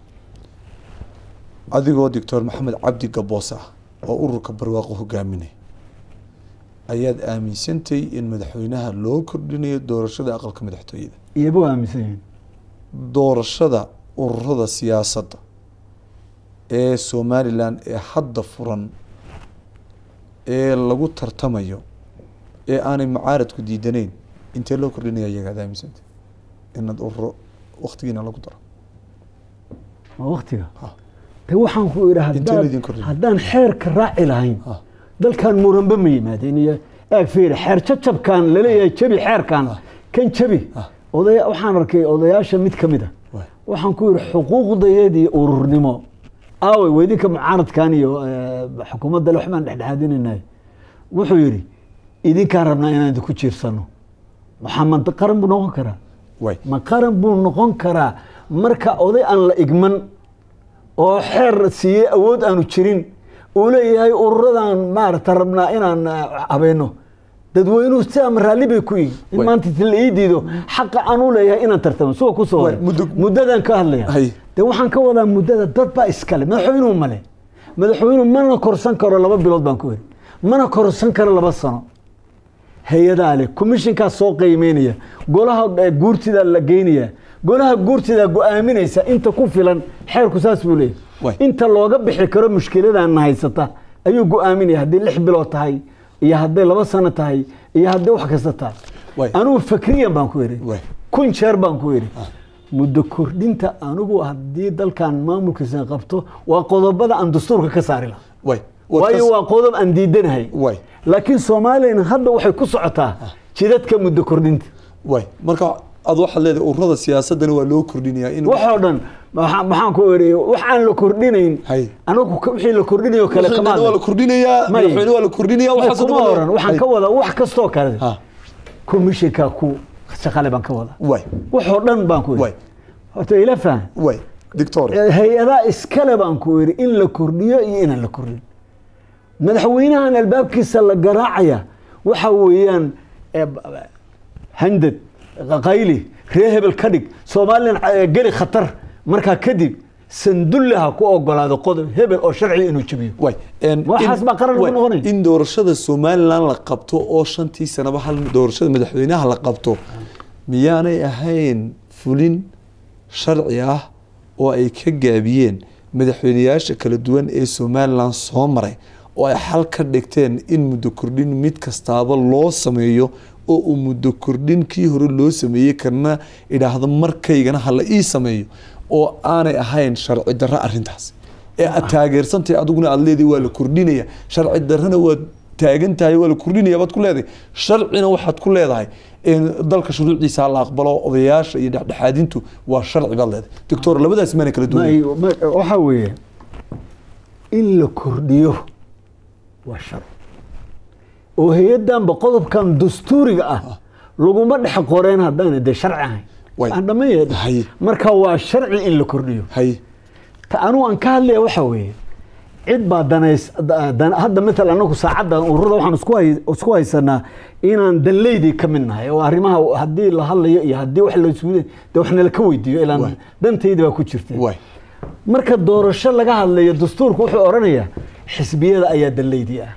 adigoo doctor maxamed cabdi gaboos ah oo ururka barwaaqo hogaaminaya ayaad aaminsantay in madaxweynaha loo kordhinayo doorashada aqalka madaxtooyada iyaba waa aaminsan yihiin doorashada ururada siyaasadda ee somalilan ee hadda furan ee lagu tartamayo ee aanay mucaaradku diidanayn intee loo kordhinaya iyaga ad aaminsantay inaad ururo waktigiina lagu daro waa waktiga Ha. de waxaan ku idhi Intee haddaan- laydin kordhin? haddaan xeerka raaci lahayn Ha. dalkan muranba ma yimaadeen iyo eeg fiiri xeer jajabkan laleeyahay jabi xeerkan kan jabi Ha. odaya waxaan arkay odayaasha mid ka mid a Waay. waxaan ku yidhi xuquuqdayadii ururnimo aaway weydinka mucaaradkan iyo eh, xukuumadda le waxbaan dhexdhexaadinaynaay wuxuu yidhi idinkaan rabnaa inaan idinku jiirsano maxamed qaran buu noqon karaa waay ma qaran buu noqon karaa marka oday aan la igman oo xeer siiyey awood aanu jirin uu leeyahay ururadan maarata rabnaa inaan eh, habeeno dadweynuhu si ama raalli bay ku yihin in Way. maanta ti la ii diido xaqa aan u leeyahay inaan tartamo suga ku soo Way, hore muddo- muddadan ka hadlaya Hay. dee waxaan ka wadaa muddada dad baa iskale madaxweynuhu male madaxweynuhu mana korsan karo laba bilood baan ku iri mana korsan karo laba sano hay-adaa leh commissionkaa soo qiimeynaya golaha eh, guurtidaa la geynaya golaha guurtidaa go-aaminaysa inta ku filan xeerku saas buu Way. leeyahy inta looga bixi karo mushkiladana haysata ayuu go-aaminaya haddii lix bilood tahay iyo hadday laba sano tahay iyo hadday wax kasta tahay Way. anigu fakriyan baan ku iri Way. kun jeer baan ku iri muddo kordhinta anigu haddii dalkan maamulkiisa qabto waa qodobada aan dastuurka ka saari lahaa waay waayo waa qodob aan diidanahay waay laakiin soomaaliyana hadda waxay ku socotaa jidadka muddo kordhinta waay marka ad waxaad leedahay ururada siyaasadana waa loo kordhinayaa in waxoo dhan maxaa- maxaan ku eri wax aan la kordhinayn Hay. anagu ka- wixii la kordhinayo kale Wixii kama dhan waa la hadlin. kordhinayaa May. madaxweyne waa la kordhinayaa May, waxaas kuma dhan waa- oran waxaan Hay. ka wadaa wax kastoo kale Ha, commissionka ku shaqale baan ka wadaa waay waxoo dhan baan ku waay iri horta ila faham waay doctor hay-adaha iskale baan ku iri in la kordhiyo iyo inaan la kordhin madaxweynahan albaabkiisa la garaacaya waxa weeyaan eh, b- b- handad qayli ree hebel ka dhig somalilan eh, geli khatar markaa kadib sandulle ha ku ogolaado qodob hebel oo sharciga inuu jebiyo waay en- Waxaas in- baa qaran lagu waay, noqonaya. in doorashada somalilan la qabto oo shantii sanaba hal doorashada madaxweynaha la qabto miyaanay ahayn fulin sharci ah oo ay ka gaabiyeen madaxweyneyaasha kala duwan ee somalilan soo maray oo ay xal ka dhigteen in muddo kordhin mid kastaaba loo sameeyo oo uu muddo kordhin kii hore loo sameeyey kana idhaahdo markaygana hala ii sameeyo oo aanay ahayn sharci darro arrintaas ee aad taageersantahay adiguna aad leedahay waa la kordhinaya sharci darrana waad taagan tahay waa la kordhinaya baad ku leedahay sharcina waxaad ku leedahay in dalka shuruucdiisa la aqbalo odayaasha iyo dhexdhexaadintu waa sharci baad leedahay doctor labadaas maana kala duwan Ma- ma- waxaa weeye in la kordhiyo waa shar oo hay-adanba qodobkan dastuuriga ah laguma dhex qoreen haddaana dee sharci ahayn Way. aan dhammeeya Hay. marka waa sharci in la kordhiyo hay ta anugu aan ka hadlaya waxa weeye cid baa danays da- dan- hadda maala anagu saacaddan ururada waxaan isku hay- isku haysanaa inaan danleydii ka mid nahay oo arrimaha haddii la hadlayo iyo haddii wax la isku de wax nala ka weydiiyo Waay. ilaan dantaydi baa ku jirta waay marka doorasho laga hadlayo dastuurku wuxuu odhanayaa xisbiyada ayaa danleydii ah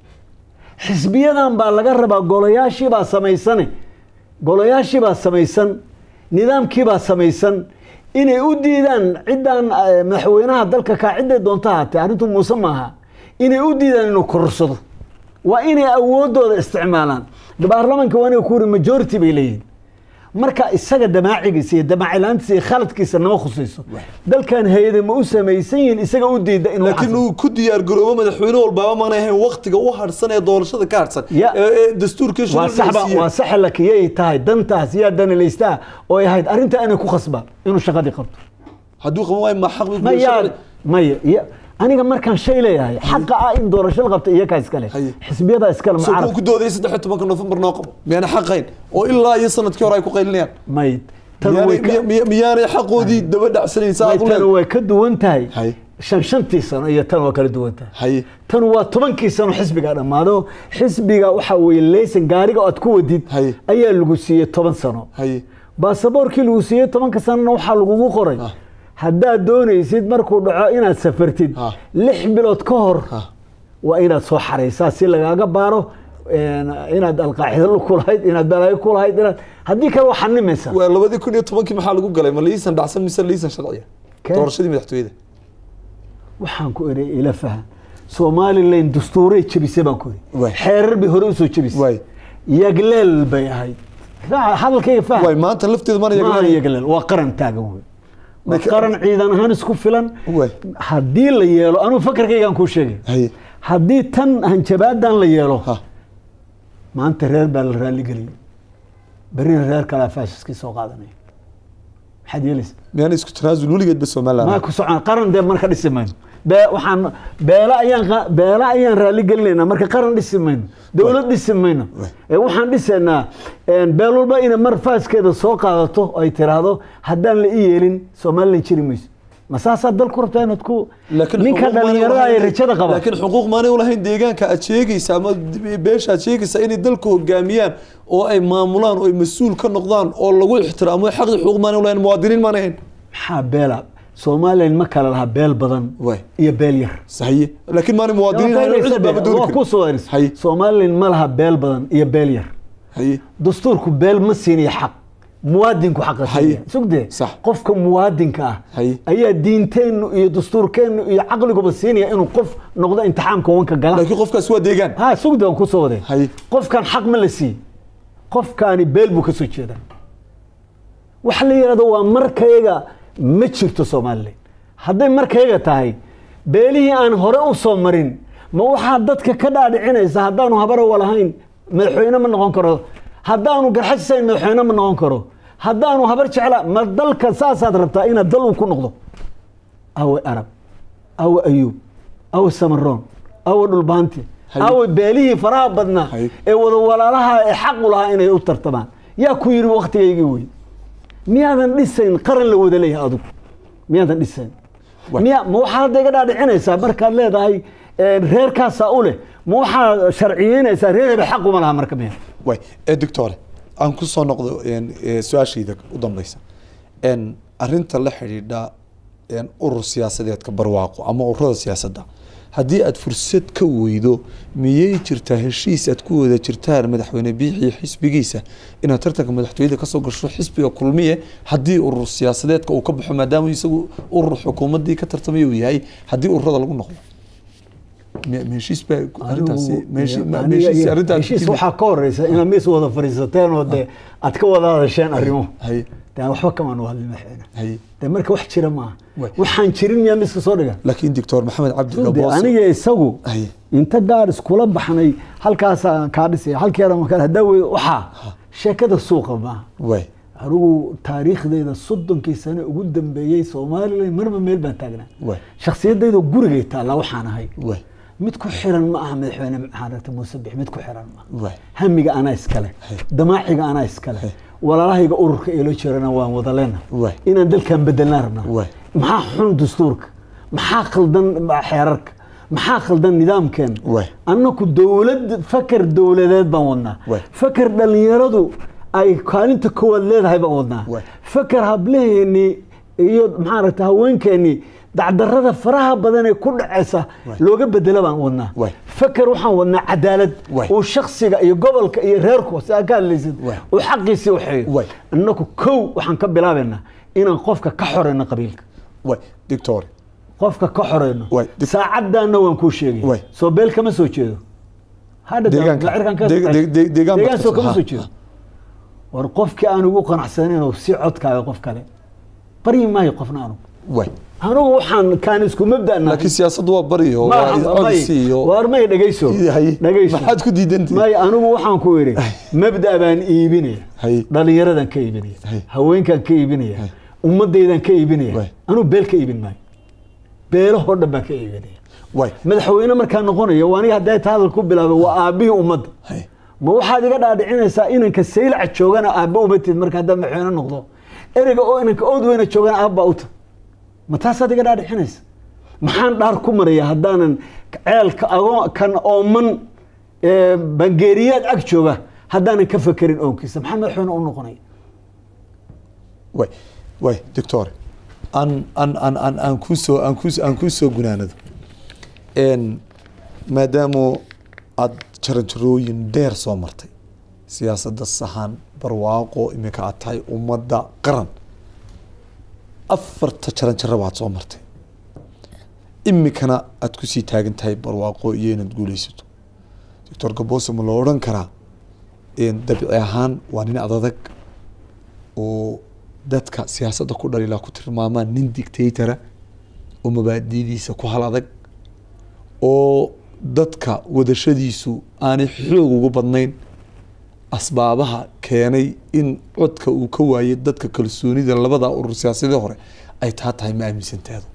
xisbiyadan baa laga rabaa golayaashiibaa samaysane golayaashiibaa samaysan nidaamkiibaa samaysan inay u diidaan ciddaan eh, madaxweynaha dalka kaa cidday doonta ahaatee arrintu muuse maaha inay u diidaan inuu korsado waa inay awoodooda isticmaalaan baarlamaanka waa inay ku yiri majority bay leeyihin marka isaga damaacigiisa iyo damaacilaantiisa iyo khaladkiisa nama khusayso dalkan hay-ada ma u samaysan yihiin isaga u diida inuu laakiin xasilo. uu ku diyaar garoobo madaxweyne walbaaba maanay ahayn waktiga u harsan ee doorashada ka harsan Ya. ee ee dastuurkii waa saxba shuruucdiisa waa saxa lakiyay tahay dantaas yaa danilaystaa oo ay ahayd arrinta inay ku khasbaan inuu shaqadii qabto hadduu qaban waayo ma xaq buu ku ma leeyahay yaa maya ya aniga markaan shay leeyahay xaqa ah in doorasho la qabto iyakaa iskale Haye. xisbiyada iskale soo mucaarad ku doodayay saddex iyo tobanka nofembar noo qabo miyaana xaqayn oo ilaa iyo sanadkii hore ay ku qaylinayaan may tan way miyaanay ka- miya- miya- miyaanay xaqoodii daba dhacsanayn saa may aad u tan leedahay way ka duwan tahay Haye. shan shantii sano iyo tan waa kala duwan tahay haye tan waa tobankii sano xisbiga dhammaado xisbiga waxa weeye leysan gaariga aad ku wadid Haye. ayaa lagu siiyey toban sano haye baasaboorkii lagu siiyey tobanka sanona waxaa lagugu qoray Ah. haddaad doonaysid markuu dhaco inaad safartid Ah. lix bilood ka hor Ah. waa inaad soo xaraysaa si lagaaga baaro een, inaad alqaacido ku lahayd inaad balaayo ku lahayd inaad haddii kale waa xanimaysaa waa labadii kun iyo tobankii maxaa lagu galay ma liisan dhacsan mise liisan sharciya Kee? doorashadii madaxtooyada waxaan ku eri ila fahan somalilan dastuuray jebisay baan ku eri Waay. xeerar bay hore usoo jebisay Waay. yagleel bay ahayd Fa- hadalkayga waay faham maanta lafteeda mana maaha yaga yagleel waa qaran taagan wey waa Marka- qaran ciidan ahaan isku filan Waay. haddii la yeelo anuu fakarkaygaan kuu sheegay haye haddii tan hanjabaadan la yeelo ha maanta reer baa la raaligeliyay berrina reer kalaa faashiskii soo qaadanaya maxaad yeelaysa miyaana isku tanaasul weligeedba somaliland maa ku socon qaran dee marka dhisi mayno bee waxaan beela ayaan qa- beela ayaan raali gelinaynaa marka qaran dhisi mayno dowlad dhisi mayno Waay. ee waxaan dhisaynaa een, beel walba inay mar faaskeeda soo qaadato oo ay tiraahdo haddaan la ii yeelin somalilan jiri mayso ma saasaa dal ku rabtaa inaad ku laakiin ninka xuquuq maanay dhalinyarada ay ulahayn- rajada qaba laakiin xuquuq maanay ulahayn deegaanka aad sheegaysa ama beesha aad sheegaysa inay dalka hogaamiyaan oo ay maamulaan oo ay mas-uul ka noqdaan oo lagu ixtiraamo xaqi xuquuq maanay ulahayn muwaadiniin maanay ahayn maxaa beela somalilan ma kala lahaa beel badan Waay. iyo beel yar sahiye laakiin maanay muwaadiniin ahayn oo cid baaba dooni waa ku karin soo eris Haye. somalilan ma laha beel badan iyo beel yar haye dastuurku beel ma siinayo xaq muwaadinku xaqa Haye. siiya sugdee Sax. qofka muwaadinka ah Haye. ayaa diinteennu iyo dastuurkeennu iyo caqliguba siinaya inuu qof noqdo imtixaamka wanka gala laakiin qofkaas waa deegaan ha sugde waan kusoo waday Haye. qofkan xaq ma la siiye qofkaani beel buu ka soo jeedaa waxa la yidhahdo waa markayaga ma jirto somalilan hadday markayaga tahay beelihii aan hore u soo marin ma waxaa dadka ka dhaadhicinaysa haddaanu habarowa lahayn madaxweyne ma noqon karo haddaanu garxajisayn madaxweyne ma noqon karo haddaanu habar jecla ma dalka saasaad rabtaa inaad dal uu ku noqdo awe arab awe ayuub awe samaroon awe dhulbaanti Haye. awe beelihii faraha badnaa Haye. ee wada walaalaha ee xaqu lahaa inay u tartamaan yaa ku yidhi waktigaygii wey miyaadan dhisayn qaran la wada leeyahay adigu miyaadan dhisayn Wa- miya ma waxaad hadda iga dhaadhicinaysaa markaad leedahay eh, reerkaasaa u leh ma waxaad sharciyeynaysaa reer hebel xaquma laha marka miya way ee doctore aan ku soo noqdo een, ee, su-aashayda u dambeysa een, arrinta la xidhiidha een, urur siyaasadeedka barwaaqo ama ururada siyaasadda haddii aad fursad ka weydo miyay jirtaa heshiis aad ku wada jirtaan madaxweyne biixi iyo xisbigiisa inaad tartanka madaxtooyada kasoo gasho xisbiga kulmiye haddii urur siyaasadeedka uu ka baxo maadaama isagu urur xukuumadii ka tartamaya uu yahay haddii ururada lagu noqdo mi- ma heshiis baa arrintaasi ma heshiis- ma- ma Aniga heshiis iyo- arrintaa heshiis timi? waxaa ka horeysa inaad mis wada fadhiisateen oo dee aad ka wada hadasheen arrimo haye de aan waxba kamaan hadlin madaxweyne haye de marka wax jira maaha Way. waxaan jirin miyaa miska soo dhigan laakiin doctor maxamed cabdi de gaboos aniga isagu Haye. inta gaar iskula baxnay halkaasaan kaa dhisaya halkeeda makale haddaa wey waxaa sheekada suuqa maaha way anigu taariikhdeyda soddonkii sano ugu dambeeyey somalilan marba meel baan taagnaa way shakhsiyadayda gurigay taallaa waxaan ahay way mid ku xiran ma aha madaxweyne maxamed muuse bix mid ku xiran ma aha way hamiga anaa iskale Hey. damaaciga anaa iskale Hey. walaalahayga ururka eelo jirana waan wada leena Way. inaan dalkan bedelnaa rabnaa Way. maxaa xun dastuurka maxaa khaldan xeerarka maxaa khaldan nidaamkeena Way. annaku dowlad fakar dowladeed baan wadnaa Way. fakar dhalinyaradu ay kaalinta koowaad leedahay baan wadnaa Way. fakar hablaheeni iyo maxaa ragta haweenkeeni dacdarada faraha badan ee ku dhacaysa Way. looga bedelo baan wadnaa Way. fakar waxaan wadnaa cadaalad Way. uu shaksiga iyo gobolka iyo reerku si aad ka hadlaysid Way. uu xaqiisii waxeeyo Way. innaku kow waxaan ka bilaabaynaa inaan qofka ka xoreyno qabiilka way doctor qofka ka xoreyno Way. Dib- saacadaana waan kuu sheegay Way. soo beel kama soo jeedo hadha Deegaanka. lacirkan ka Deeg- deeg- deeg- deegaan deegaan soo baa- kama ha, soo jeedo war qofkii aan ugu qanacsanayn oo si codkaaga qof kale baryi maayo qofna anugu way anugu waxaan kaan isku mabda'na laakiin siyaasaddu waa bari oo waa codsi iyo waar may dhegeyso Haye. dhegeyso maxaad ku diidantihi may anigu waxaan ku idhi mabda baan iibinaya Haye. dhalinyaradan ka iibinaya Haye. haweenkan ka iibinaya Haye. ummadaydan ka iibinaya Waay. anugu beel ka iibin maayo beelahoo dhan baan ka iibinaya way madaxweyne markaa noqonaya waa aniga hadday ta hadal ku bilaabay waa aabbihii ummadda Haye. ma waxaad iga dhaadhicinaysaa inanka saylaca joogana aabba umatid marka haddaa madaxweyne noqdo ereyga oo inanka ood weyna joogana aabba uta ma taasaad iga dhaadhicinaysa maxaan dhaar ku maraya haddaanan ceelka agoo kan ooman ee bangeeriyaad ag jooga haddaanan ka fakerin oonkiisa maxaa madaxweyne u noqonaya way way doctor aan aan aan aan aan kusoo aan kus aan kusoo gunaanado n maadaama aada jaranjarooyin dheer soo martay siyaasadda sahan barwaaqo iminka aad tahay ummadda qaran afarta jaranjaro baad soo martay iminkana aada kusii taagan tahay barwaaqo iyo inaad guuleysato doctor gaboose ma loo odhan karaa dabci ahaan waa nin adadag oo dadka siyaasadda ku dhaliilaa ku tilmaamaan nin dictatora oo mabaadidiisa ku hal adag oo dadka wadashadiisu aanay xoog ugu badnayn asbaabaha keenay in codka uu ka waayay dadka kalsoonida labada urur siyaasadii hore ay taa tahay ma aaminsanteedu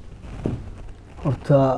horta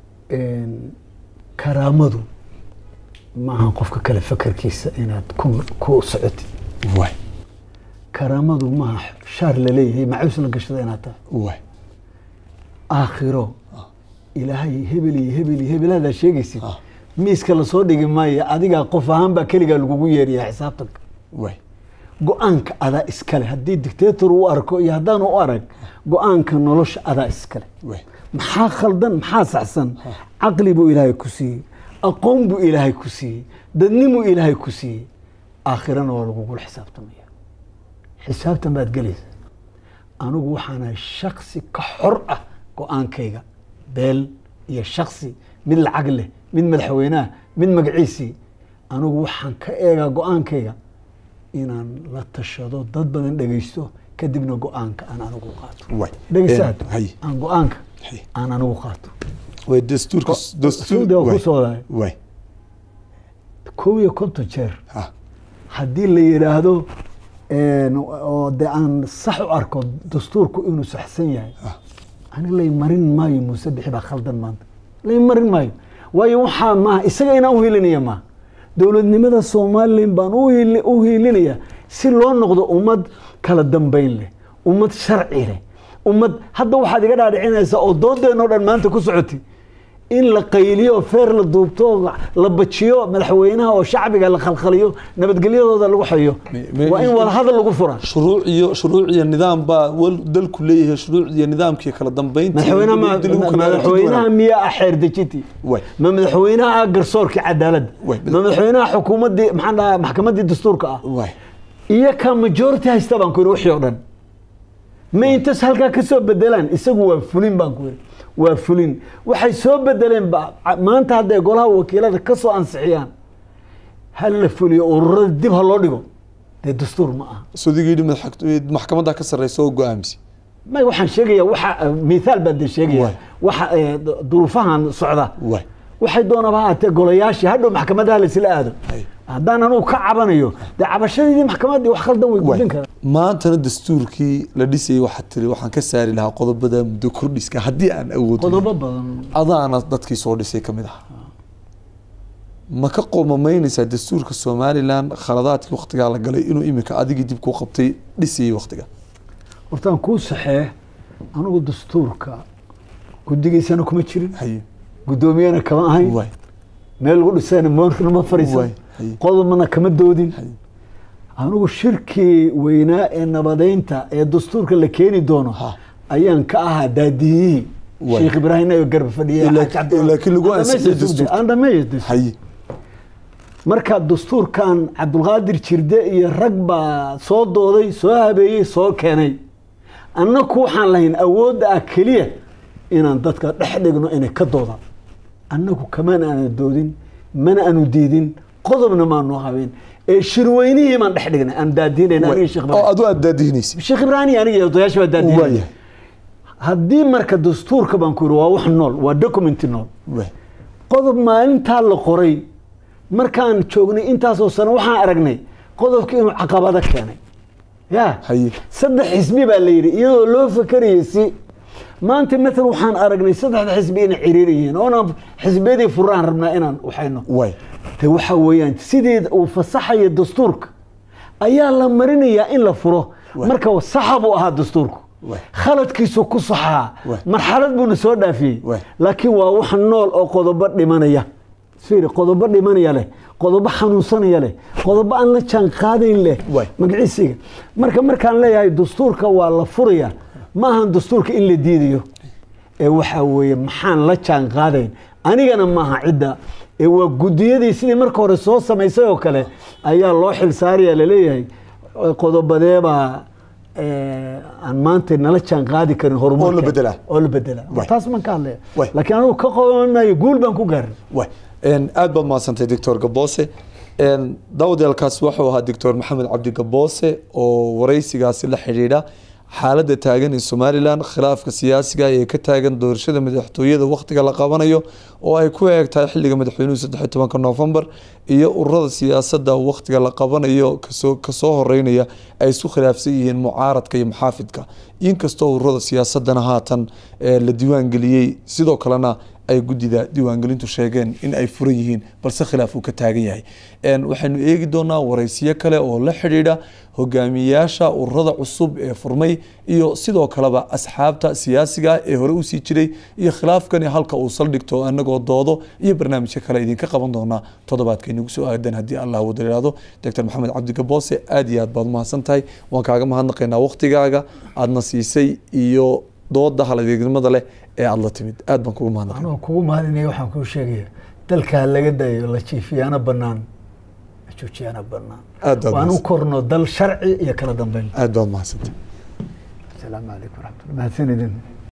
karaamadu maaha qofka kale fakarkiisa inaad ku ku socotid waay karaamadu maaha shaar laleeyahay macuus la gashada inaad tahay waay aakhiro ilaahay hebel iyo hebel iyo hebel hadaa sheegaysid Ah. miiska lasoo dhigi maayo adigaa qof ahaan baa keligaa lagugu yeeraya xisaabtanka waay go-aanka adaa iskale haddii dictator u arko iyo haddaanu u arag go-aanka nolosha adaa iskale waay maxaa khaldan maxaa saxsan caqli buu ilaahay ku siiyey aqoon buu ilaahay ku siiyey dadnimuu ilaahay ku siiyey aakhirana waa lagugula xisaabtamaya xisaabtan baad gelaysa anigu waxaanahay shaksi ka xor ah go-aankayga beel iyo shaksi mid lacag leh mid madaxweyneah mid magaciisii anigu waxaan ka eegaa go-aankayga inaan la tashado dad badan dhegaysto kadibna go-aanka aan anigu qaato waay dhegaysaad hay aan go-aanka Hay. aan anigu qaato waay dastuurka Suudi waa ku soo dahay waay kow iyo konton jeer ha haddii la yidhaahdo oo de aan sax u arko dastuurku inuu saxsan yahay Ah. ani lay marin maayo muuse bixi baa khaldan maanta lay marin maayo waayo waxaa maaha isaga inaan u hilinaya maaha dowladnimada somalilan baan u hili- u hiilinaya si loo noqdo ummad kala dambeyn leh ummad sharci leh ummad hadda waxaad iga dhaadhicinaysaa oo doodeenoo dhan maanta ku socotay in la qayliyo feer la duubto la bajiyo madaxweynaha oo shacbiga la khalkhaliyo nabadgelyadooda lagu xayo Me- me- waa in wadahadal lagu fura shuruuc iyo shuruuc iyo nidaam baa wal- dalku leeyahay shuruuc iyo nidaamkii kala dambeyntii madaxweynaha ma- dib lagu kala madaxweynaha miyaa ah xeer dejintii Way. ma madaxweynaha ah garsoorkii cadaaladda Way. ma madaxweynaha xukuumaddii maxaan dhahaa maxkamaddii dastuurka ah Way. iyo ka majority haysta baan ku yidhi wixii oo dhan ma intas halkaa ka soo bedelaan isagu waa fulin baan ku yidhi waa fulin waxay soo bedeleen ba- maanta hadday golaha wakiilada ka soo ansixiyaan hal la fuliyo ururada dib ha loo dhigo dee dastuur ma aha sudigii yidhi madax- maxkamadda ka sarreysa oo go-aamisi may waxaan sheegaya waxa mithaal baan de sheegaya Waay. waxa eh, duruufahan socda Waay. waxay doonaba ha ahaatee golayaashii hadhow maxkamadaha laisla aado Hay. haddaan anugu ka cabanayo dee cabashadeedii maxkamaddii wax khaldan way gudbin karaan maantana dastuurkii la dhisayay waxaad tiri waxaan ka saari lahaa qodobada muddo kordhiska haddii aan awood qodobo badan adaana dadkii soo dhisay ka mid ah ma ka qoomamaynaysaa dastuurka somalilan khaladaadkii waktigaa la galay inuu iminka adigii dib kuu qabtay dhisayay waktiga hortaan kuu saxee anugu dastuurka guddigiisana kuma jirin haye guddoomiyana kama ahayn waay meel lagu dhisayna moorkana ma fariisan Waay. Hay. qodobna kama doodin haye anigu shirkii weynaa ee nabadeynta ee dastuurka la keeni doono Ha. ayaan ka ahaa daadiyihii Waay. sheekh ibraahim ayo garba fadhiyay Ilaa- Xaaji Cabdi- laakiin lagu Aan ansixiyey dhameeyo dastuurka. aan dhameeyo dastuurka. haye marka dastuurkan cabdulqaadir jirde iyo rag baa soo dooday soo habeeyey soo keenay annaku waxaan lahayn awoodda ah keliya inaan dadka dhex dhigno inay ka doodaan annagu kamaan aana doodin mana aanu diidin qodobna maanu habeen ee shirweynihii baan dhex dhignay aan daadiinayn aniga sheekh oo ibraahim adu aad daadihinaysa sheekh ibraahim iyo aniga iyo odayaasha baa daadiinay waayahay haddii marka dastuurka baan ku yidhi waa wax nool waa documenti nool waay qodob maalintaa la qoray markaan joognay intaasoo sano waxaan aragnay qodobka inuu caqabado keenay ya haye saddex xisbi baa la yidhi iyadoo loo fakerayay si maanta matal waxaan aragnay saddexda xisbi inay ciriir yihiin oonaan xisbiyadii furaan rabnaa inaan waxayno waay de waxa weeyaan sidii uu fasaxaya dastuurka ayaa la marinayaa in la furo Waay. marka saxa buu ahaa dastuurku Waay. khaladkiisu ku saxaa Waay. marxalad buuna soo dhaafiyey Waay. laakiin waa wax nool oo qodobo dhimanaya fiiri qodobo dhimanaya leh qodobo xanuunsanaya leh qodobo aan la jaan qaadayn leh Waay. magaciisiga marka markaan leeyahay dastuurka waa la furaya ma ahan dastuurka in la diidayo ee waxaa weeye maxaan la jaan qaadayn anigana maaha cidda ee waa gudiyadii sidii marka hore soo samaysay oo kale ayaa loo xilsaaraya laleeyahay qodobadeebaa eh, aan maanta nala jaan qaadi karin horumarka Oo la bedelaa. oo la bedelaa Waay. taas maan ka hadlaya Waay. laakiin anigu ka qodanayo guul baan ku gaarin waay Een, aad baad mahadsantay doctor gaboose Een, daawadeelkaas wuxuu ahaa doctor maxamed cabdi gaboose oo wareysigaasi la xidhiidha xaaladda taagan ee somalilan khilaafka siyaasiga ee ka taagan doorashada madaxtooyada wakhtiga la qabanayo oo ay ku eeg tahay xilliga madaxweynuhu saddex iyo tobanka noofembar iyo ururada siyaasadda wakhtiga la qabanayo kasoo kasoo horeynaya ay isku khilaafsan yihiin mucaaradka iyo muxaafidka inkastoo ururada siyaasadana haatan ee la diiwaangeliyey sidoo kalena ay guddida diiwaangelintu sheegeen in ay furan yihiin balse khilaaf uu ka taagan yahay Een, waxaynu eegi doonaa wareysiyo kale oo la xidhiidha hogaamiyayaasha ururada cusub ee furmay iyo sidoo kaleba asxaabta siyaasiga ee hore usii jiray iyo khilaafkani halka uu saldhigto anagoo doodo iyo barnaamijyo kale idinka qaban doonaa toddobaadka inagu soo aadan haddii allah wada yiraahdo doctor maxamed cabdi gaboose aad iyo aad baad umahadsan tahay waan kaaga mahadnaqaynaa waqtigaaga aadna siisay iyo dooda haladeegnimada leh ee aada la timid aad baan kugu mahadnaqay anuu kugu mahadinaya waxaan kuu sheegaya dalka ha laga dayo la jiifiyaana banaan la joojiyaana banaan Aad baad waan u mahadsan. korno dal sharci iyo kala dambeyn aad baad umahadsantay asalaamu calaykum waraxmatullah mahadsanidin